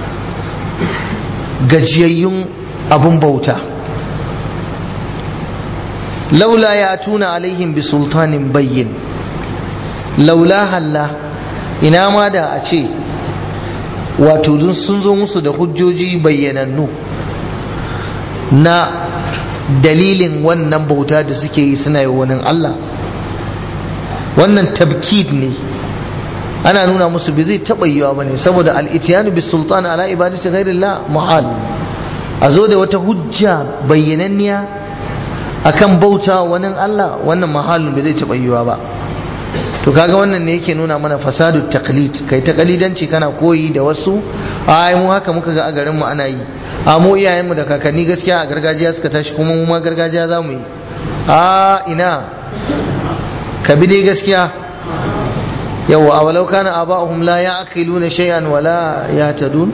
gajiyayyun abun bauta laula ya tuna alaihim bi sultanin bayyin laula halla ina ma da a ce wato sun zo musu da hujjoji bayyanannu na dalilin wannan bauta da suke yi suna yi wani Allah wannan tabkid ne ana nuna musu bai zai taɓa yiwa ba ne saboda al'itiyanu bi sultan ala ibadati ghairillah muhal a zo da wata hujja bayyananniya akan bauta wani Allah wannan mahalin bai zai taɓa yiwa ba to kaga wannan ne yake nuna mana fasadu taqlid kai taqlidanci kana koyi da wasu ai mu haka muka ga a garin mu ana yi a mu iyayen mu da kakanni gaskiya a gargajiya suka tashi kuma mu ma gargajiya za mu yi a ina ka bi dai gaskiya yawa awalau kana aba'uhum la ya'qiluna shay'an wala yahtadun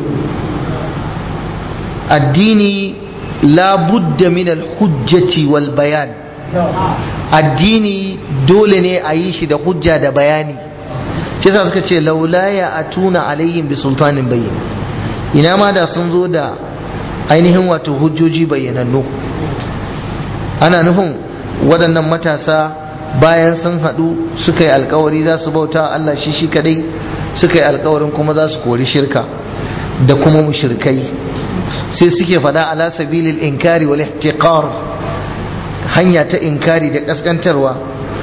addini la budda min al-hujjati wal bayan addini dole ne a yi shi da hujja da bayani shi yasa suka ce laula ya atuna alaihim bi sultanin bayyin ina ma da sun zo da ainihin wato hujjoji bayyanannu ana nufin waɗannan matasa bayan sun haɗu suka yi alkawari za su bauta Allah shi shi kadai suka yi alkawarin kuma za su kori shirka da kuma mushrikai sai suke faɗa ala sabilil inkari wal ihtiqar hanya ta inkari da kaskantarwa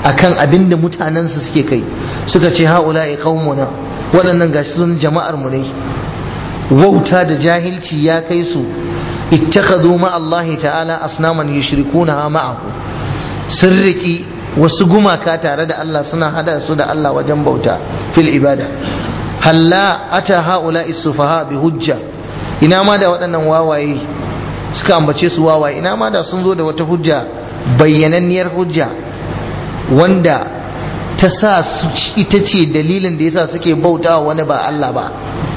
akan abin da mutanensu suke kai suka ce haula'i qaumuna waɗannan gashi sun jama'ar mu ne wauta da jahilci ya kai su ittakhadhu ma Allah ta'ala asnaman yushrikunaha ma'ahu sun riki wasu gumaka tare da Allah suna hada su da Allah wajen bauta fil ibada halla ata haula'i sufaha bi hujja ina ma da waɗannan wawaye suka ambace su wawaye ina ma da sun zo da wata hujja bayyananniyar hujja wanda ta sa ita ce dalilin da yasa suke bauta wani ba Allah ba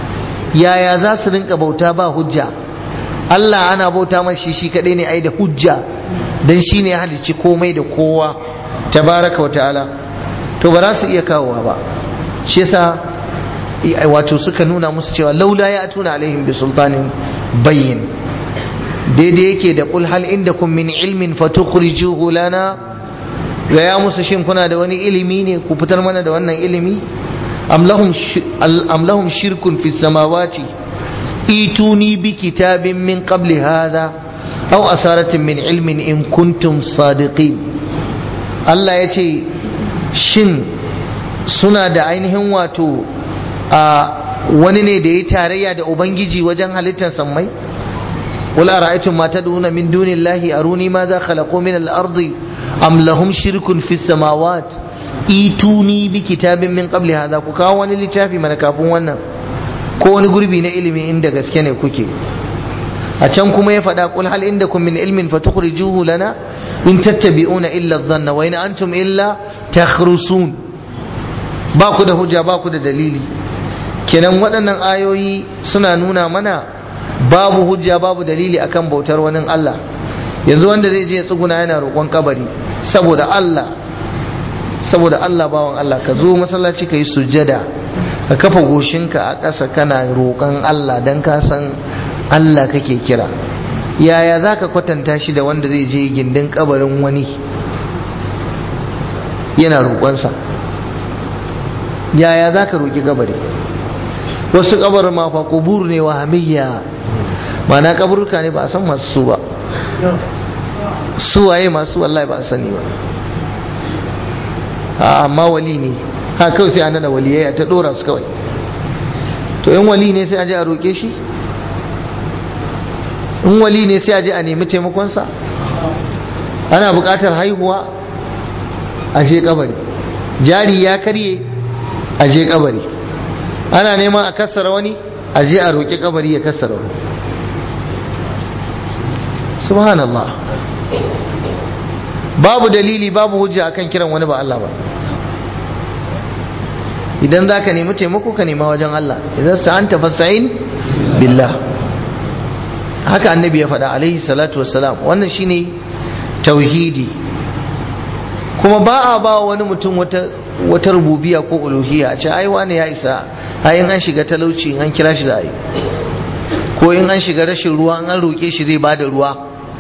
yaya za su rinka bauta ba hujja Allah ana bauta mashi shi kadai ne ai da hujja dan shi ne ya halicci komai da kowa tabaraka wa ta'ala to ba za su iya kawowa ba shi yasa wato suka nuna musu cewa laula ya tuna alaihim bi sultanin bayyin daidai yake da kul hal indakum min ilmin fatukhrijuhu lana ga ya musu shin kuna da wani ilimi ne ku fitar mana da wannan ilimi am lahum shirkun fi samawati ituni bi kitabin min qabli hadha aw asaratin min ilmin in kuntum sadiqin Allah ya ce shin suna da ainihin wato a wani ne da ya tarayya da ubangiji wajen halittar sammai قل أرأيتم ما تدعون من دون الله أروني ماذا خلقوا من الأرض أم لهم شرك في السماوات إيتوني بكتاب من قبل هذا كاواني لتافي من كافون وانا كون قربي نعلمي عندك اسكني كوكي أتم كما يفدا قل هل عندكم من علم فتخرجوه لنا إن تتبعون إلا الظن وإن أنتم إلا تخرصون باكو ده هجا باكو ده دليلي kenan waɗannan ayoyi suna nuna mana babu hujja babu dalili akan bautar wani Allah yanzu wanda zai je tsuguna yana roƙon kabari saboda Allah saboda Allah bawan Allah ka zo masallaci ka yi sujjada ka kafa goshinka a ƙasa kana roƙon Allah don ka san Allah kake kira yaya za ka kwatanta shi da wanda zai je gindin kabarin wani yana roƙonsa yaya za ka roƙi kabari wasu kabarin ma fa kubur ne wa hamiyya mana kaburka ne ba a san masu su ba su waye masu wallahi ba a sani ba amma wali ne ha kawai sai an nada waliyai ta dora su kawai to in wali ne sai a je a roƙe shi in wali ne sai a je a nemi taimakonsa ana buƙatar haihuwa a je kabari jari ya karye a je kabari ana neman a kassara wani a je a roƙi kabari ya kassara wani subhanallah babu dalili babu hujja akan kiran wani ba Allah ba idan za ka nemi taimako ka nema wajen Allah idan sa'anta fasa'in billah haka annabi ya faɗa alaihi salatu wassalam wannan shine tauhidi kuma ba a ba wani mutum wata wata rububiya ko uluhiyya a ce ai wani ya isa ai in an shiga talauci in an kira shi za a yi ko in an shiga rashin ruwa an roƙe shi zai bada ruwa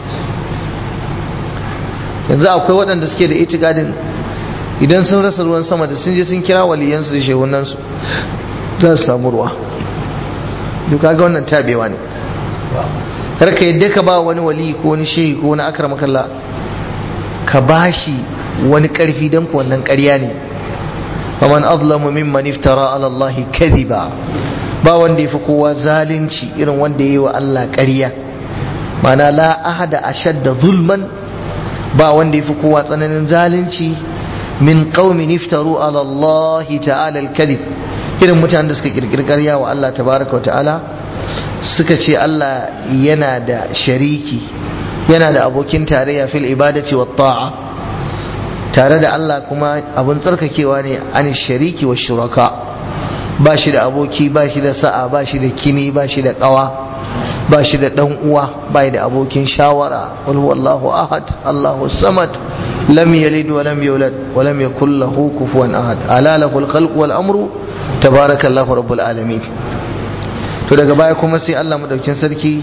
yanzu akwai waɗanda suke da itikadin idan sun rasa ruwan sama da sun je sun kira waliyansu da shehunansu za su samu ruwa duk ga wannan tabewa ne kar ka yadda ka ba wani wali ko wani shehi ko wani akar makalla ka bashi wani karfi don ku wannan ƙarya ne faman azlamu mimman iftara ala Allah kadhiba ba wanda yafi kowa zalunci irin wanda yayi wa Allah ƙarya mana la ahada ashadda zulman ba wanda yafi kowa tsananin zalunci min qaumin iftaru ala Allah ta'ala al-kadhib irin mutanen da suka kirkiri ƙarya wa Allah tabaraka wa ta'ala suka ce Allah yana da shariki yana da abokin tarayya fil ibadati wa ta'a tare da Allah kuma abin tsarkakewa ne an shariki wa shuraka ba shi da aboki ba shi da sa'a ba shi da kini ba shi da kawa ba shi da dan uwa ba da abokin shawara wal wallahu ahad Allahu samad lam yalid wa lam yulad wa lam yakul lahu kufuwan ahad ala lahul khalq wal amru tabarakallahu rabbul alamin to daga baya kuma sai Allah madaukin sarki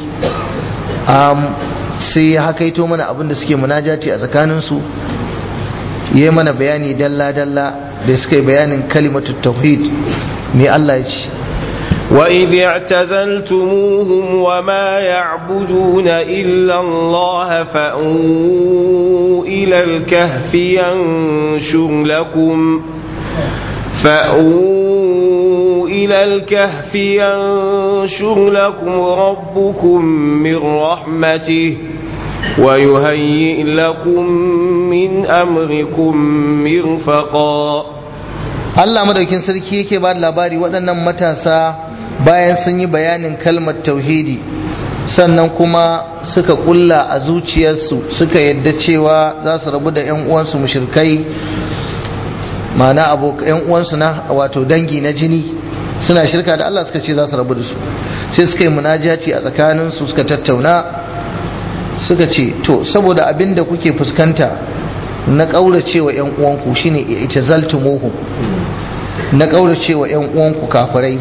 sai ya hakaito mana abin da suke munajati a tsakaninsu yi mana bayani dalla-dalla da suka yi bayanin kalimatu tauhid mai Allah ya ce وإذ اعتزلتموهم وما يعبدون إلا الله فأووا إلى الكهف ينشر لكم فأووا إلى الكهف ينشر لكم ربكم من رحمته ويهيئ لكم من أمركم مرفقا Allah madaukin sarki yake ba da labari waɗannan matasa bayan sun yi bayanin kalmar tauhidi sannan kuma suka kulla a zuciyarsu suka yadda cewa za su rabu da 'yan uwansu mushrikai ma'ana abokan 'yan uwansu na wato dangi na jini suna shirka da Allah suka ce za su rabu da su sai suka yi munajati a tsakaninsu suka tattauna suka ce to saboda abin da kuke fuskanta na ƙauracewa 'yan uwanku shine ita zaltumuhum na ƙauracewa 'yan uwanku kafirai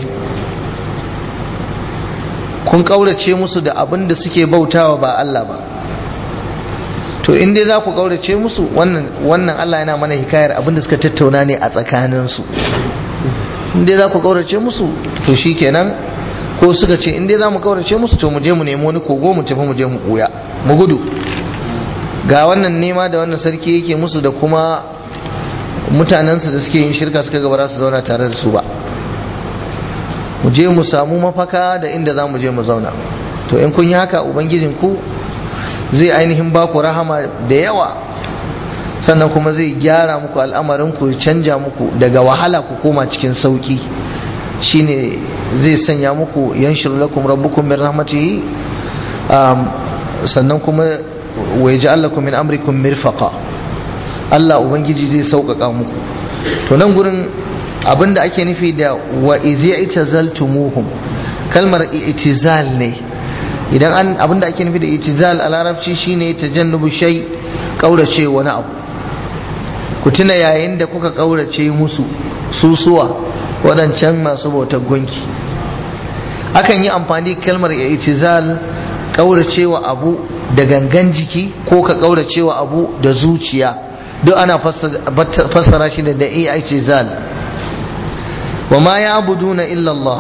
kun ƙaurace musu da abin da suke bautawa ba Allah ba to in dai za ku ƙaurace musu wannan wannan Allah yana mana hikayar abin da suka tattauna ne a tsakaninsu in dai za ku ƙaurace musu to shikenan ko suka ce in dai za mu ƙaurace musu to mu je mu nemi wani kogo mu tafi mu je mu ɓuya mu gudu ga wannan nema da wannan sarki yake musu da kuma mutanensu da suke yin shirka suka gaba su zauna tare da su ba mu je mu samu mafaka da inda za mu je mu zauna to in kun yi haka ubangijin ku zai ainihin ba ku rahama da yawa sannan kuma zai gyara muku al'amarin ku ya canja muku daga wahala ku koma cikin sauki shine zai sanya muku yanshir lakum rabbukum min rahmatihi sannan kuma wa yaj'al lakum min amrikum mirfaqa Allah ubangiji zai sauƙaƙa muku to nan gurin abinda ake nufi da wa izi itazaltumuhum kalmar itizal ne idan an abinda ake nufi da itizal a larabci shine tajannubu shay kaurace wani abu ku tuna yayin da kuka kaurace musu susuwa waɗancan masu bautar gunki akan yi amfani kalmar itizal kauracewa abu da gangan jiki ko ka kauracewa abu da zuciya duk ana fassara shi da i'tizal wa ma ya'buduna illa Allah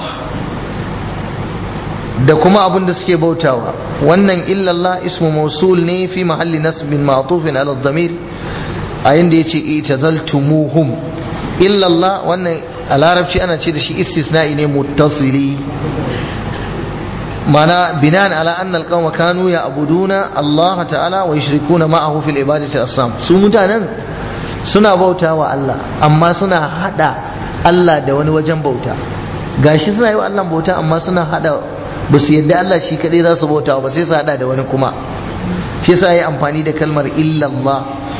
da kuma abin da suke bautawa wannan illa Allah ismu mausul ne fi mahalli nasbin ma'tufin ala dhamir a inda yace itazaltumuhum illa Allah wannan a larabci ana ce da shi istisna'i ne muttasili mana binan ala anna alqawma kanu ya'buduna Allah ta'ala wa yushrikuna ma'ahu fil ibadati asam su mutanen suna bautawa Allah amma suna hada Allah da wani wajen bauta gashi suna yi wa Allah bauta amma suna hada ba su yadda Allah shi kadai za su bauta ba sai su hada da wani kuma shi yasa yi amfani da kalmar illallah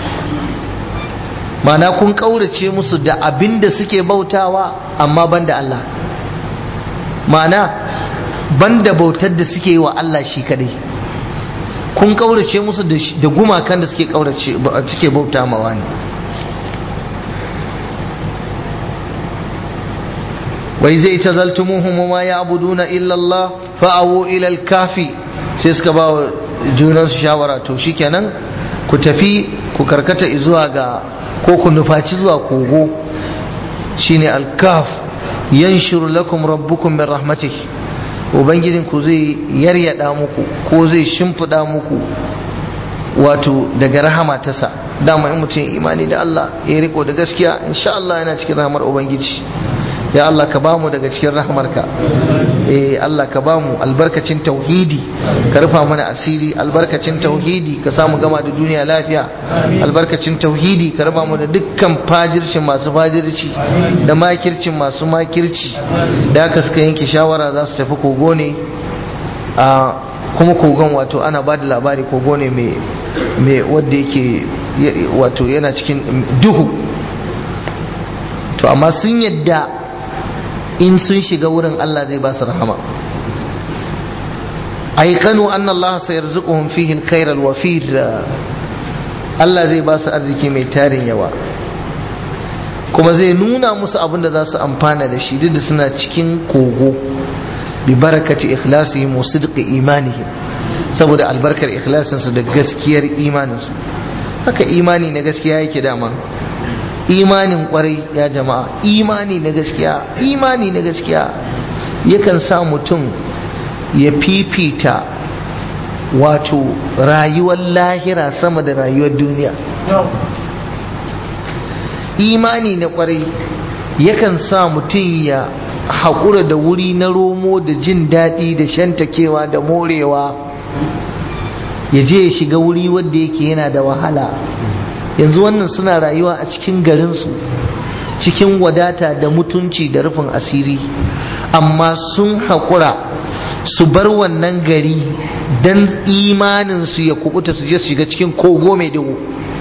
mana kun kaurace musu da abin da suke bautawa amma banda Allah ma'ana banda bautar da suke yi wa Allah shi kadai kun kaurace musu da gumakan da suke kaurace suke bauta mawa ne wai zai tazaltumuhum ma ya'buduna illa Allah fa'awu ila al-kafi sai suka ba wa junan su shawara to shikenan ku tafi ku karkata zuwa ga ko ku nufaci zuwa kogo shine al-kaf yanshuru lakum rabbukum min rahmatihi ubangijin ku zai yaryada muku ko zai shimfida muku wato daga rahama tasa dama in mutum imani da Allah ya riko da gaskiya insha Allah yana cikin rahamar ubangiji ya Allah ka bamu daga cikin rahmarka eh Allah ka bamu albarkacin tauhidi ka rufa mana asiri albarkacin tauhidi ka samu gama da duniya lafiya albarkacin tauhidi ka raba mu da dukkan fajircin masu fajirci da makircin masu makirci da aka suka yanke shawara za su tafi kogo ne a kuma kogon wato ana ba da labari kogo ne mai wadda yake wato yana cikin duhu to amma sun yadda in sun shiga wurin Allah zai ba su rahama aikanu anna Allah sayarzuquhum fihi alkhair alwafir Allah zai ba su arziki mai tarin yawa kuma zai nuna musu abin da za su amfana da shi duk da suna cikin kogo bi barakati ikhlasihim wa sidqi imanihim saboda albarkar ikhlasinsu da gaskiyar imaninsu haka imani na gaskiya yake dama imanin kwarai ya jama'a imani na gaskiya imani na gaskiya yakan sa mutum ya fifita wato rayuwar lahira sama da rayuwar duniya imani na kwarai yakan sa mutum ya haƙura da wuri na romo da jin daɗi da shantakewa da morewa ya je ya shiga wuri wadda yake yana da wahala yanzu wannan suna rayuwa a cikin garinsu cikin wadata da mutunci da rufin asiri amma sun haƙura su bar wannan gari don imaninsu ya kubuta su je su shiga cikin kogo mai duhu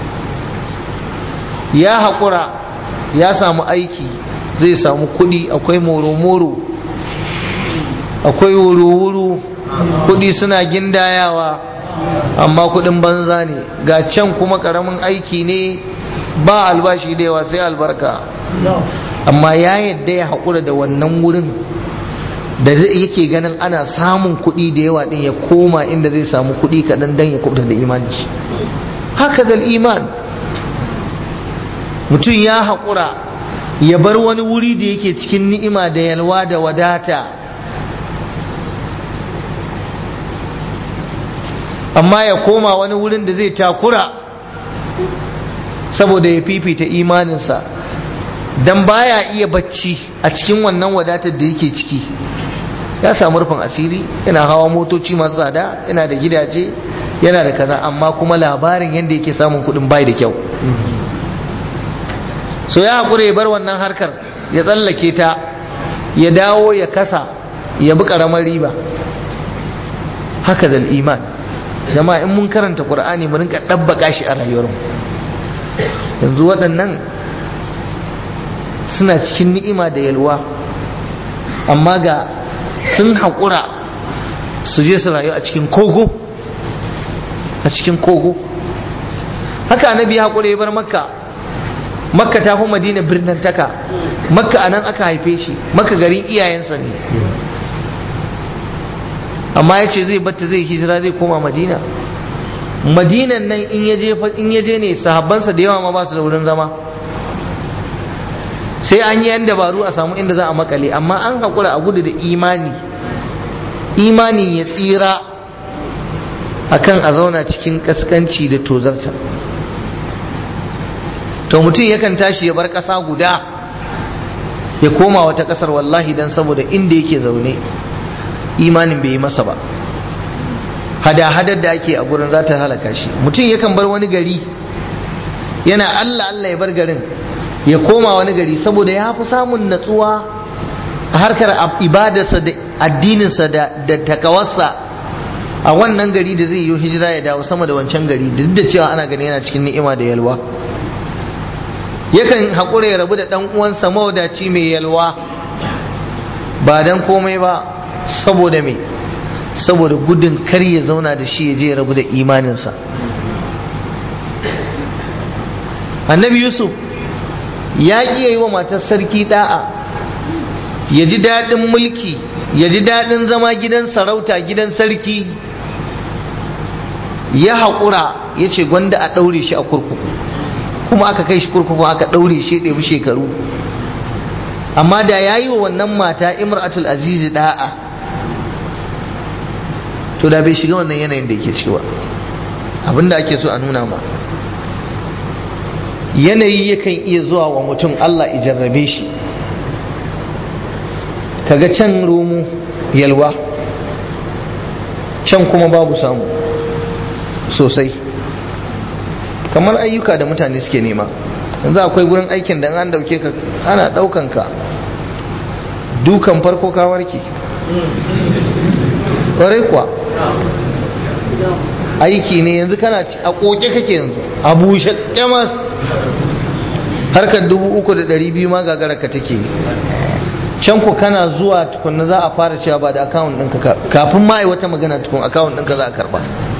ya haƙura ya samu aiki zai samu kuɗi akwai moro-moro akwai wuru-wuru kuɗi suna gindayawa amma kuɗin banza ne ga can kuma ƙaramin aiki ne ba albashi da yawa sai albarka amma ya yadda ya haƙura da wannan wurin da yake ganin ana samun kuɗi da yawa ɗin ya koma inda zai samu kuɗi kaɗan don ya kubuta da imani haka zal iman mutum ya haƙura ya bar wani wuri da yake cikin ni'ima da yalwa da wadata amma ya koma wani wurin da zai takura saboda ya fifita imaninsa don baya iya bacci a cikin wannan wadatar da yake ciki ya samu rufin asiri yana hawa motoci masu tsada yana da gidaje yana da kaza amma kuma labarin yadda yake samun kuɗin bai da kyau so ya haƙura ya bar wannan harkar ya tsallake ta ya dawo ya kasa ya bi ƙaramar riba haka da iman jama'a in mun karanta ƙur'ani mu rinka ɗabbaka shi a rayuwarmu yanzu waɗannan suna cikin ni'ima da yalwa amma ga sun haƙura su je su rayu a cikin kogo a cikin kogo haka annabi ya haƙura ya bar makka makka ta fi madina birnin taka makka a nan aka haife shi makka garin iyayensa ne amma ya ce zai batta zai hijira zai koma madina madinan nan in ya je ne sahabbansa da yawa ma ba su da wurin zama sai an yi yan dabaru a samu inda za a makale amma an haƙura a gudu da imani imanin ya tsira akan a zauna cikin kaskanci da tozarta to mutum yakan tashi ya bar ƙasa guda ya koma wata ƙasar wallahi don saboda inda yake zaune imanin bai yi masa ba hada-hadar da ake a gurin za ta halaka shi mutum yakan bar wani gari yana allah allah ya bar garin ya koma wani gari saboda ya fi samun natsuwa a harkar ibadarsa da addininsa da takawarsa a wannan gari da zai yi hijira ya dawo sama da wancan gari duk da cewa ana gani yana cikin ni'ima da yalwa yakan haƙura ya rabu da ɗan uwansa mawadaci mai yalwa ba dan komai ba saboda me saboda gudun kar ya zauna da shi ya je ya rabu da imaninsa annabi yusuf ya ƙi yi wa matar sarki da'a ya ji daɗin mulki ya ji daɗin zama gidan sarauta gidan sarki ya haƙura ya ce gwanda a ɗaure shi a kurkuku kuma aka kai shi kurkuku aka ɗaure shi ɗebi shekaru amma da ya yi wa wannan mata imratul azizi da'a to da bai shiga wannan yanayin da yake ciki ba abinda ake so a nuna ma yanayi yakan iya zuwa wa mutum Allah jarrabe shi kaga can romo yalwa can kuma babu samu sosai kamar ayyuka da mutane suke nema yanzu akwai gurin aikin da an dauke ka ana daukan ka dukan farko ka warke ƙwarai kuwa aiki ne yanzu kana a koke kake yanzu a bushe kyamas harkar dubu uku da ɗari biyu ma gagara ka take can ku kana zuwa tukunna za a fara cewa ba da akawun ɗinka kafin ma yi wata magana tukun akawun ɗinka za a karba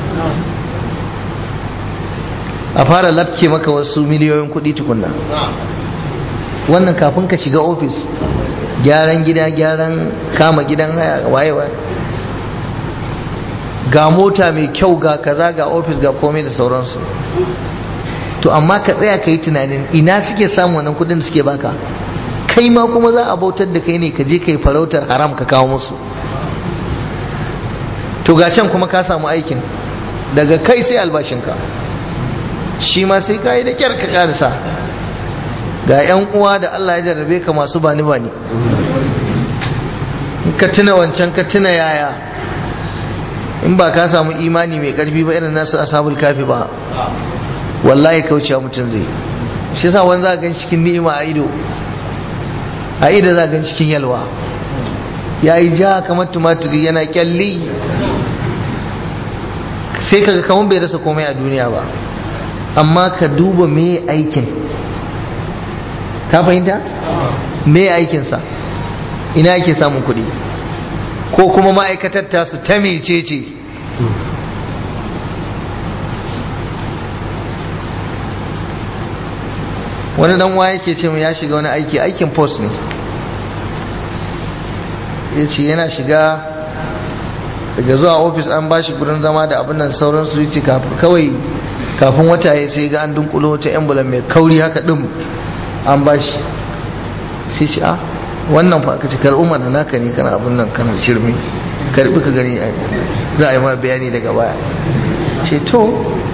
a fara lafke maka wasu miliyoyin kuɗi tukunna wannan kafin ka shiga ofis gyaran gida gyaran kama gidan haya waye waye ga mota mai kyau ga kaza ga ofis ga komai da sauransu to amma ka tsaya ka yi tunanin ina suke samun wannan kudin da suke baka kai ma kuma za a bautar da kai ne ka je kai farautar haram ka kawo musu to ga can kuma ka samu aikin daga kai sai albashinka shi ma sai ka yi da kyar ka karisa ga 'yan uwa da Allah ya jarrabe ka masu bani bani ka tuna wancan ka tuna yaya in ba ka samu imani mai karfi ba irin nasu ashabul kafi ba wallahi kaucewa mutum zai shi yasa wani za gan cikin ni'ima a ido a ido za gan cikin yalwa ya yi ja kamar tumaturi yana kyalli sai kaga kamar bai rasa komai a duniya ba amma ka duba me aikin ka fahimta me aikinsa ina yake samun kuɗi ko kuma ma'aikatar tasu ta mece ce wani dan wa yake ce ya shiga wani aiki aikin post ne ya ce yana shiga daga zuwa ofis an bashi gurin zama da abin nan sauransu ya ce kawai kafin wata ya sai ga an dunkulo wata emblem mai kauri haka din an bashi sai ce a wannan fa ka ce karɓi mana naka ne kana abin nan kana shirme karɓi ka gani za a yi ma bayani daga baya ce to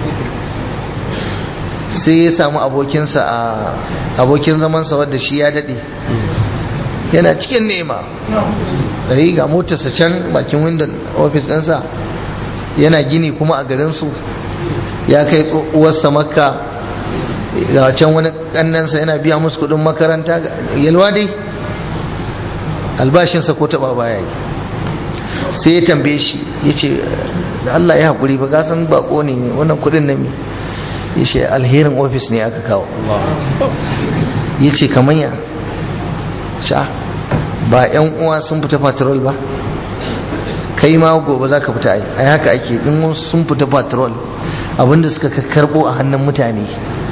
sai ya samu abokinsa a abokin zamansa wadda shi ya daɗe yana cikin nema ɗari ga motarsa can bakin windon ofis ɗinsa yana gini kuma a garinsu ya kai uwarsa makka ga can wani ƙannansa yana biya musu kuɗin makaranta yalwa dai albashinsa ko taɓa baya yi sai ya tambaye shi ya ce da Allah ya haƙuri ba gasan bako ne wannan kuɗin na mi ya ce alherin ofis ne aka kawo ya ce kamar ya sha ba yan uwa sun fita patrol ba kai ma gobe za ka fita ai ai haka ake in sun fita patrol abinda suka karbo a hannun mutane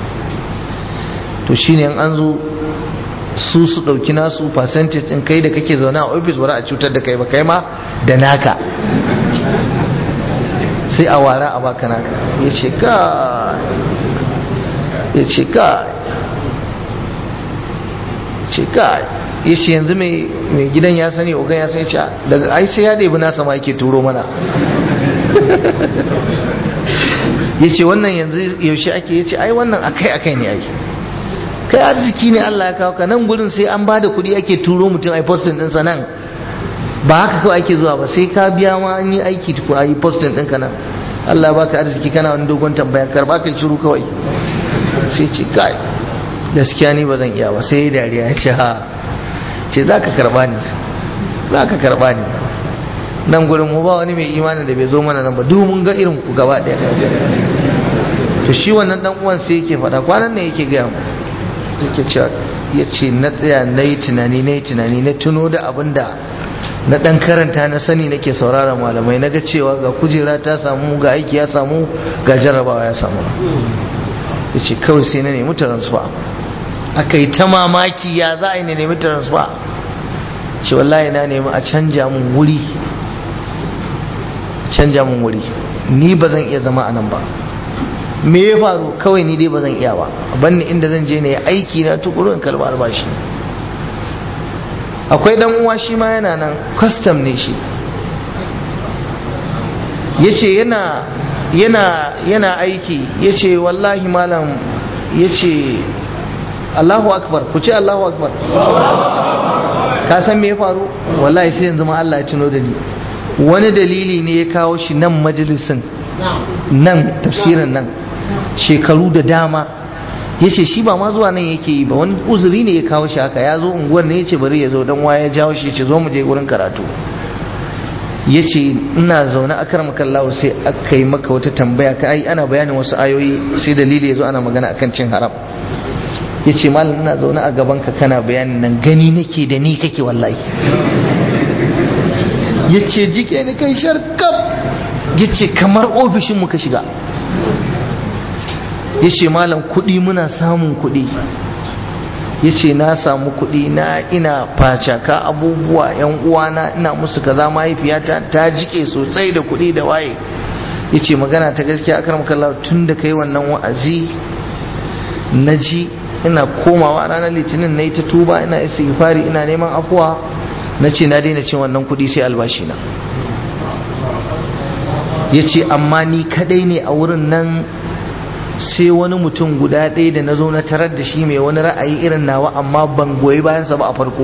to shine an zo su su dauki nasu percentage din kai da kake zaune a office wara a cutar da kai ba kai ma da naka sai a wara a baka naka ya ce ka ya ce ka ce ka ya ce yanzu mai gidan ya sani ogan ya sani ca daga ai sai ya ɗebi nasa ma yake turo mana ya ce wannan yanzu yaushe ake ya ce ai wannan akai akai ne ake kai arziki ne Allah ya kawo ka nan gurin sai an bada kuɗi ake turo mutum ai postin ɗinsa nan ba haka kawai ake zuwa ba sai ka biya ma an yi aiki tuku a yi postin ɗinka nan Allah baka arziki kana wani dogon tambaya karba kai shiru kawai sai ce kai gaskiya ni ba zan iya ba sai dariya ya ce ha ce za ka karba ni za ka karba ni nan gurin mu ba wani mai imanin da bai zo mana nan ba duk mun ga irin ku gaba daya to shi wannan dan uwan sai yake faɗa kwanan ne yake gaya mu yake cewa ya ce na tsaya na yi tunani na yi tunani na tuno da abin da na dan karanta na sani nake saurara malamai na ga cewa ga kujera ta samu ga aiki ya samu ga jarrabawa ya samu ya ce kawai sai na nemi transfer aka yi ta mamaki ya za a yi na nemi transfer ce wallahi na nemi a canja mun wuri canja mun wuri ni ba zan iya zama a nan ba me ya faru kawai ni dai ba zan iya ba banni inda zan je ne aiki na tukuru in kalmar albashi akwai dan uwa shi ma yana nan custom ne shi yace yana yana yana aiki yace wallahi malam yace Allahu akbar ku ce Allahu akbar ka san me ya faru wallahi sai yanzu ma Allah ya tuno da ni wani dalili ne ya kawo shi nan majalisin nan tafsirin nan shekaru da dama yace shi ba ma zuwa nan yake yi ba wani uzuri ne ya kawo shi haka ya zo unguwar ne yace bari ya zo dan waya ya jawo shi yace zo mu je gurin karatu yace ina zaune a kar makallahu sai aka yi maka wata tambaya ka ai ana bayanin wasu ayoyi sai dalili ya zo ana magana akan cin haram yace malam ina zaune a gaban ka kana bayanin nan gani nake da ni kake wallahi yace jike ni kai sharkaf yace kamar ofishin mu ka shiga yace malam kuɗi muna samun kuɗi yace na samu kuɗi na ina facaka abubuwa yan uwana ina musu kaza mahaifiyata ta jike sosai da kuɗi da waye yace magana ta gaskiya akar makalla tun da kai wannan wa'azi na ji ina komawa ranar litinin na yi ta tuba ina istighfari ina neman afuwa na ce na daina cin wannan kuɗi sai albashi na ya ce amma ni kadai ne a wurin nan sai wani mutum guda ɗaya da na zo na tarar da shi mai wani ra'ayi irin nawa amma ban goyi bayansa ba a farko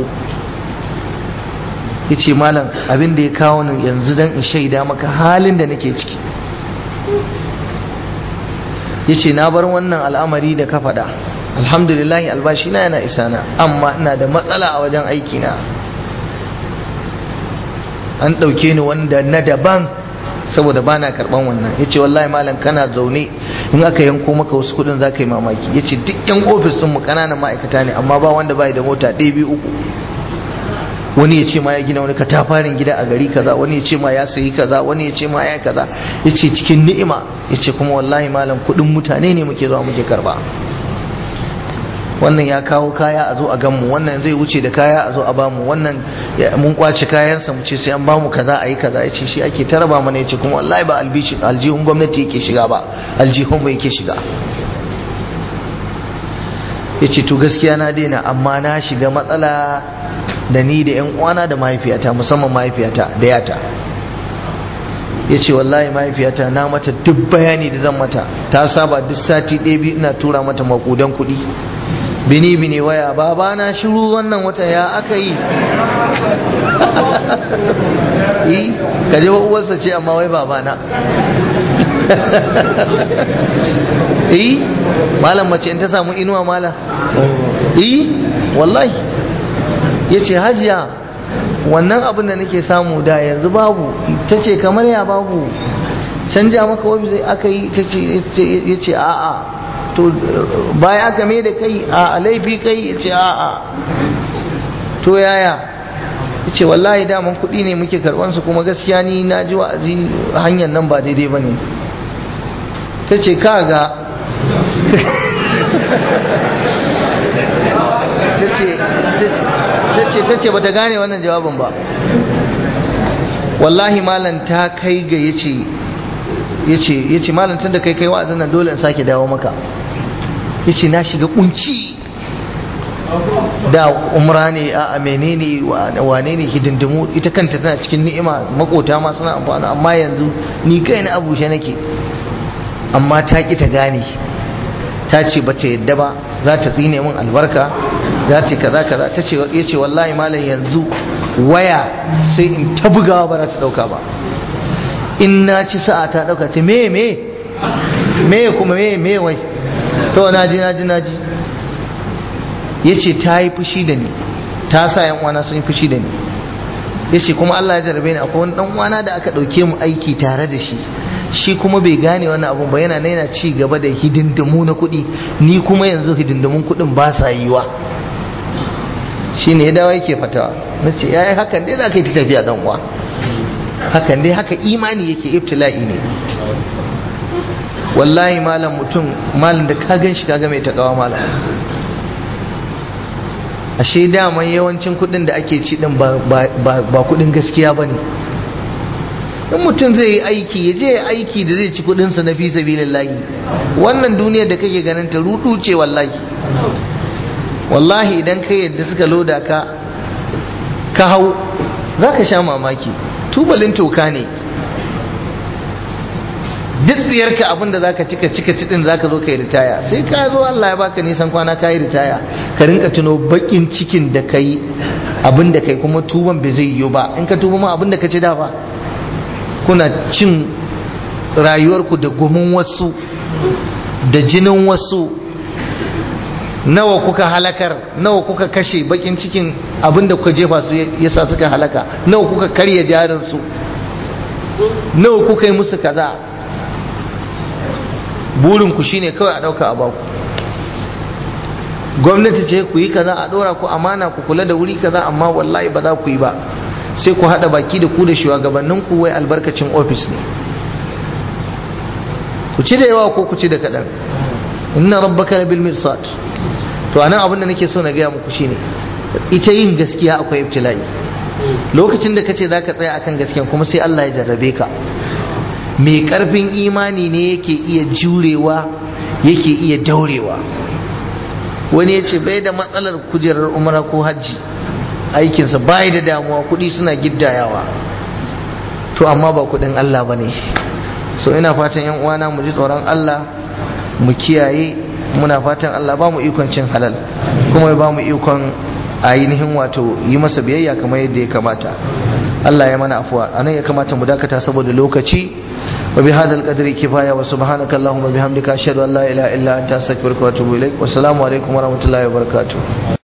ya ce malam abin da ya kawo ni yanzu don in shaida maka halin da nake ciki ya ce na bar wannan al'amari da ka faɗa alhamdulillahi albashi na yana isana amma ina da matsala a wajen aikina an ɗauke ni wanda na daban saboda ba na karɓan wannan ya ce wallahi malam kana zaune in aka yanko maka wasu kuɗin za ka yi mamaki ya ce duk yan ofis mu ƙananan ma'aikata ne amma ba wanda bai da mota ɗaya biyu uku wani ya ce ma ya gina wani katafarin gida a gari kaza wani ya ce ma ya sayi kaza wani ya ce ma ya kaza ya ce cikin ni'ima ya ce kuma wallahi malam kuɗin mutane ne muke zuwa muke karba wannan ya kawo kaya a zo a ganmu wannan zai wuce da kaya a zo a bamu wannan mun kwace kayansa mu ce sai an bamu kaza a yi kaza ya ce shi ake taraba mana ya ce kuma wallahi ba aljihun gwamnati yake shiga ba aljihun ba yake shiga ya ce to gaskiya na daina amma na shiga matsala da ni da yan uwana da mahaifiyata musamman mahaifiyata da yata ya ce wallahi mahaifiyata na mata duk bayani da zan mata ta saba duk sati ɗaya biyu ina tura mata makudan kuɗi bini bini waya baba na shiru wannan wata ya aka yi yi kaje wa uwarsa ce amma wai baba na yi malam mace in ta samu inuwa mala yi wallahi ya ce hajiya wannan abin da nake samu da yanzu babu ta ce kamar ya babu canja maka wabi aka yi ya ce a'a to baya aka mai da kai a laifi kai ya ce a'a to yaya ya ce wallahi daman kuɗi ne muke karɓansu kuma gaskiya ni na ji wa'azi hanyar nan ba daidai ba ne ta ce kaga ta ce ba ta gane wannan jawabin ba wallahi malam ta kai ga ya ce ya ce malam tun da kai kai wa'azin nan dole in sake dawo maka ya ce na shiga kunci da umra ne a menene wane ne hidindimu ita kanta tana cikin ni'ima makota ma suna amfani amma yanzu ni kai na abushe nake amma ta ki ta gane ta ce ba ta yadda ba za ta tsine min albarka za ta kaza kaza ta ce ya ce wallahi malam yanzu waya sai in ta bugawa ba za ta dauka ba in na ci sa'a ta dauka ce me me me kuma me me wai to na ji na ji na ji ya ce ta yi fushi da ni ta sa yan uwana sun yi fushi da ni ya ce kuma Allah ya jarabe ni akwai wani dan uwana da aka dauke mu aiki tare da shi shi kuma bai gane wannan abun ba yana yana ci gaba da hidindimu na kuɗi ni kuma yanzu hidindimun kuɗin ba sa yiwa shi ne ya dawo yake fatawa na ce ya yi hakan dai za ka yi ta tafiya dan uwa hakan dai haka imani yake ibtila'i ne wallahi malam mutum malam da ka gan shi kaga mai takawa malam ashe daman yawancin kuɗin da ake ci din ba kuɗin gaskiya ba ne in mutum zai yi aiki ya je aiki da zai ci kudinsa na fi sabilillahi wannan duniyar da kake ganin ta rudu ce wallahi wallahi idan kai yadda suka loda ka ka hau za ka sha mamaki tubalin toka ne duk tsiyarka abin da zaka cika cika cidin zaka zo kai ritaya sai ka zo Allah ya baka nisan kwana ka yi ritaya ka rinka tuno bakin cikin da kai abin da kai kuma tuban bai zai yiwu ba in ka tuba ma abin da ka ci da ba kuna cin rayuwarku da gumin wasu da jinin wasu nawa kuka halakar nawa kuka kashe bakin cikin abinda kuka jefa su yasa suka halaka nawa kuka karya jarinsu nawa kuka yi musu kaza burinku shine kawai a dauka a baku gwamnati ce ku yi kaza a dora ku amana ku kula da wuri kaza amma wallahi ba za ku yi ba sai ku haɗa baki da ku da shugabannin ku wai albarkacin ofis ne ku ci da yawa ko ku ci da kaɗan inna rabbaka labil mirsad to anan abin da nake so na gaya muku shine ita yin gaskiya akwai ibtila'i lokacin da kace zaka tsaya akan gaskiya kuma sai Allah ya jarrabe ka mai karfin imani ne yake iya jurewa yake iya daurewa wani ya ce bai da matsalar kujerar umara ko hajji aikinsa bai da damuwa kudi suna giddayawa to amma ba kudin Allah ba ne so ina fatan yan uwana mu ji tsoron Allah mu kiyaye muna fatan Allah ba mu ikon cin halal kuma ya ba mu ikon ainihin wato yi masa biyayya kamar yadda ya kamata Allah ya mana afuwa anan ya kamata mu dakata saboda lokaci wa bi hadal qadri kifaya wa subhanaka allahumma bihamdika ashhadu an la ilaha illa anta astaghfiruka wa atubu ilaik wa assalamu alaikum wa rahmatullahi wa barakatuh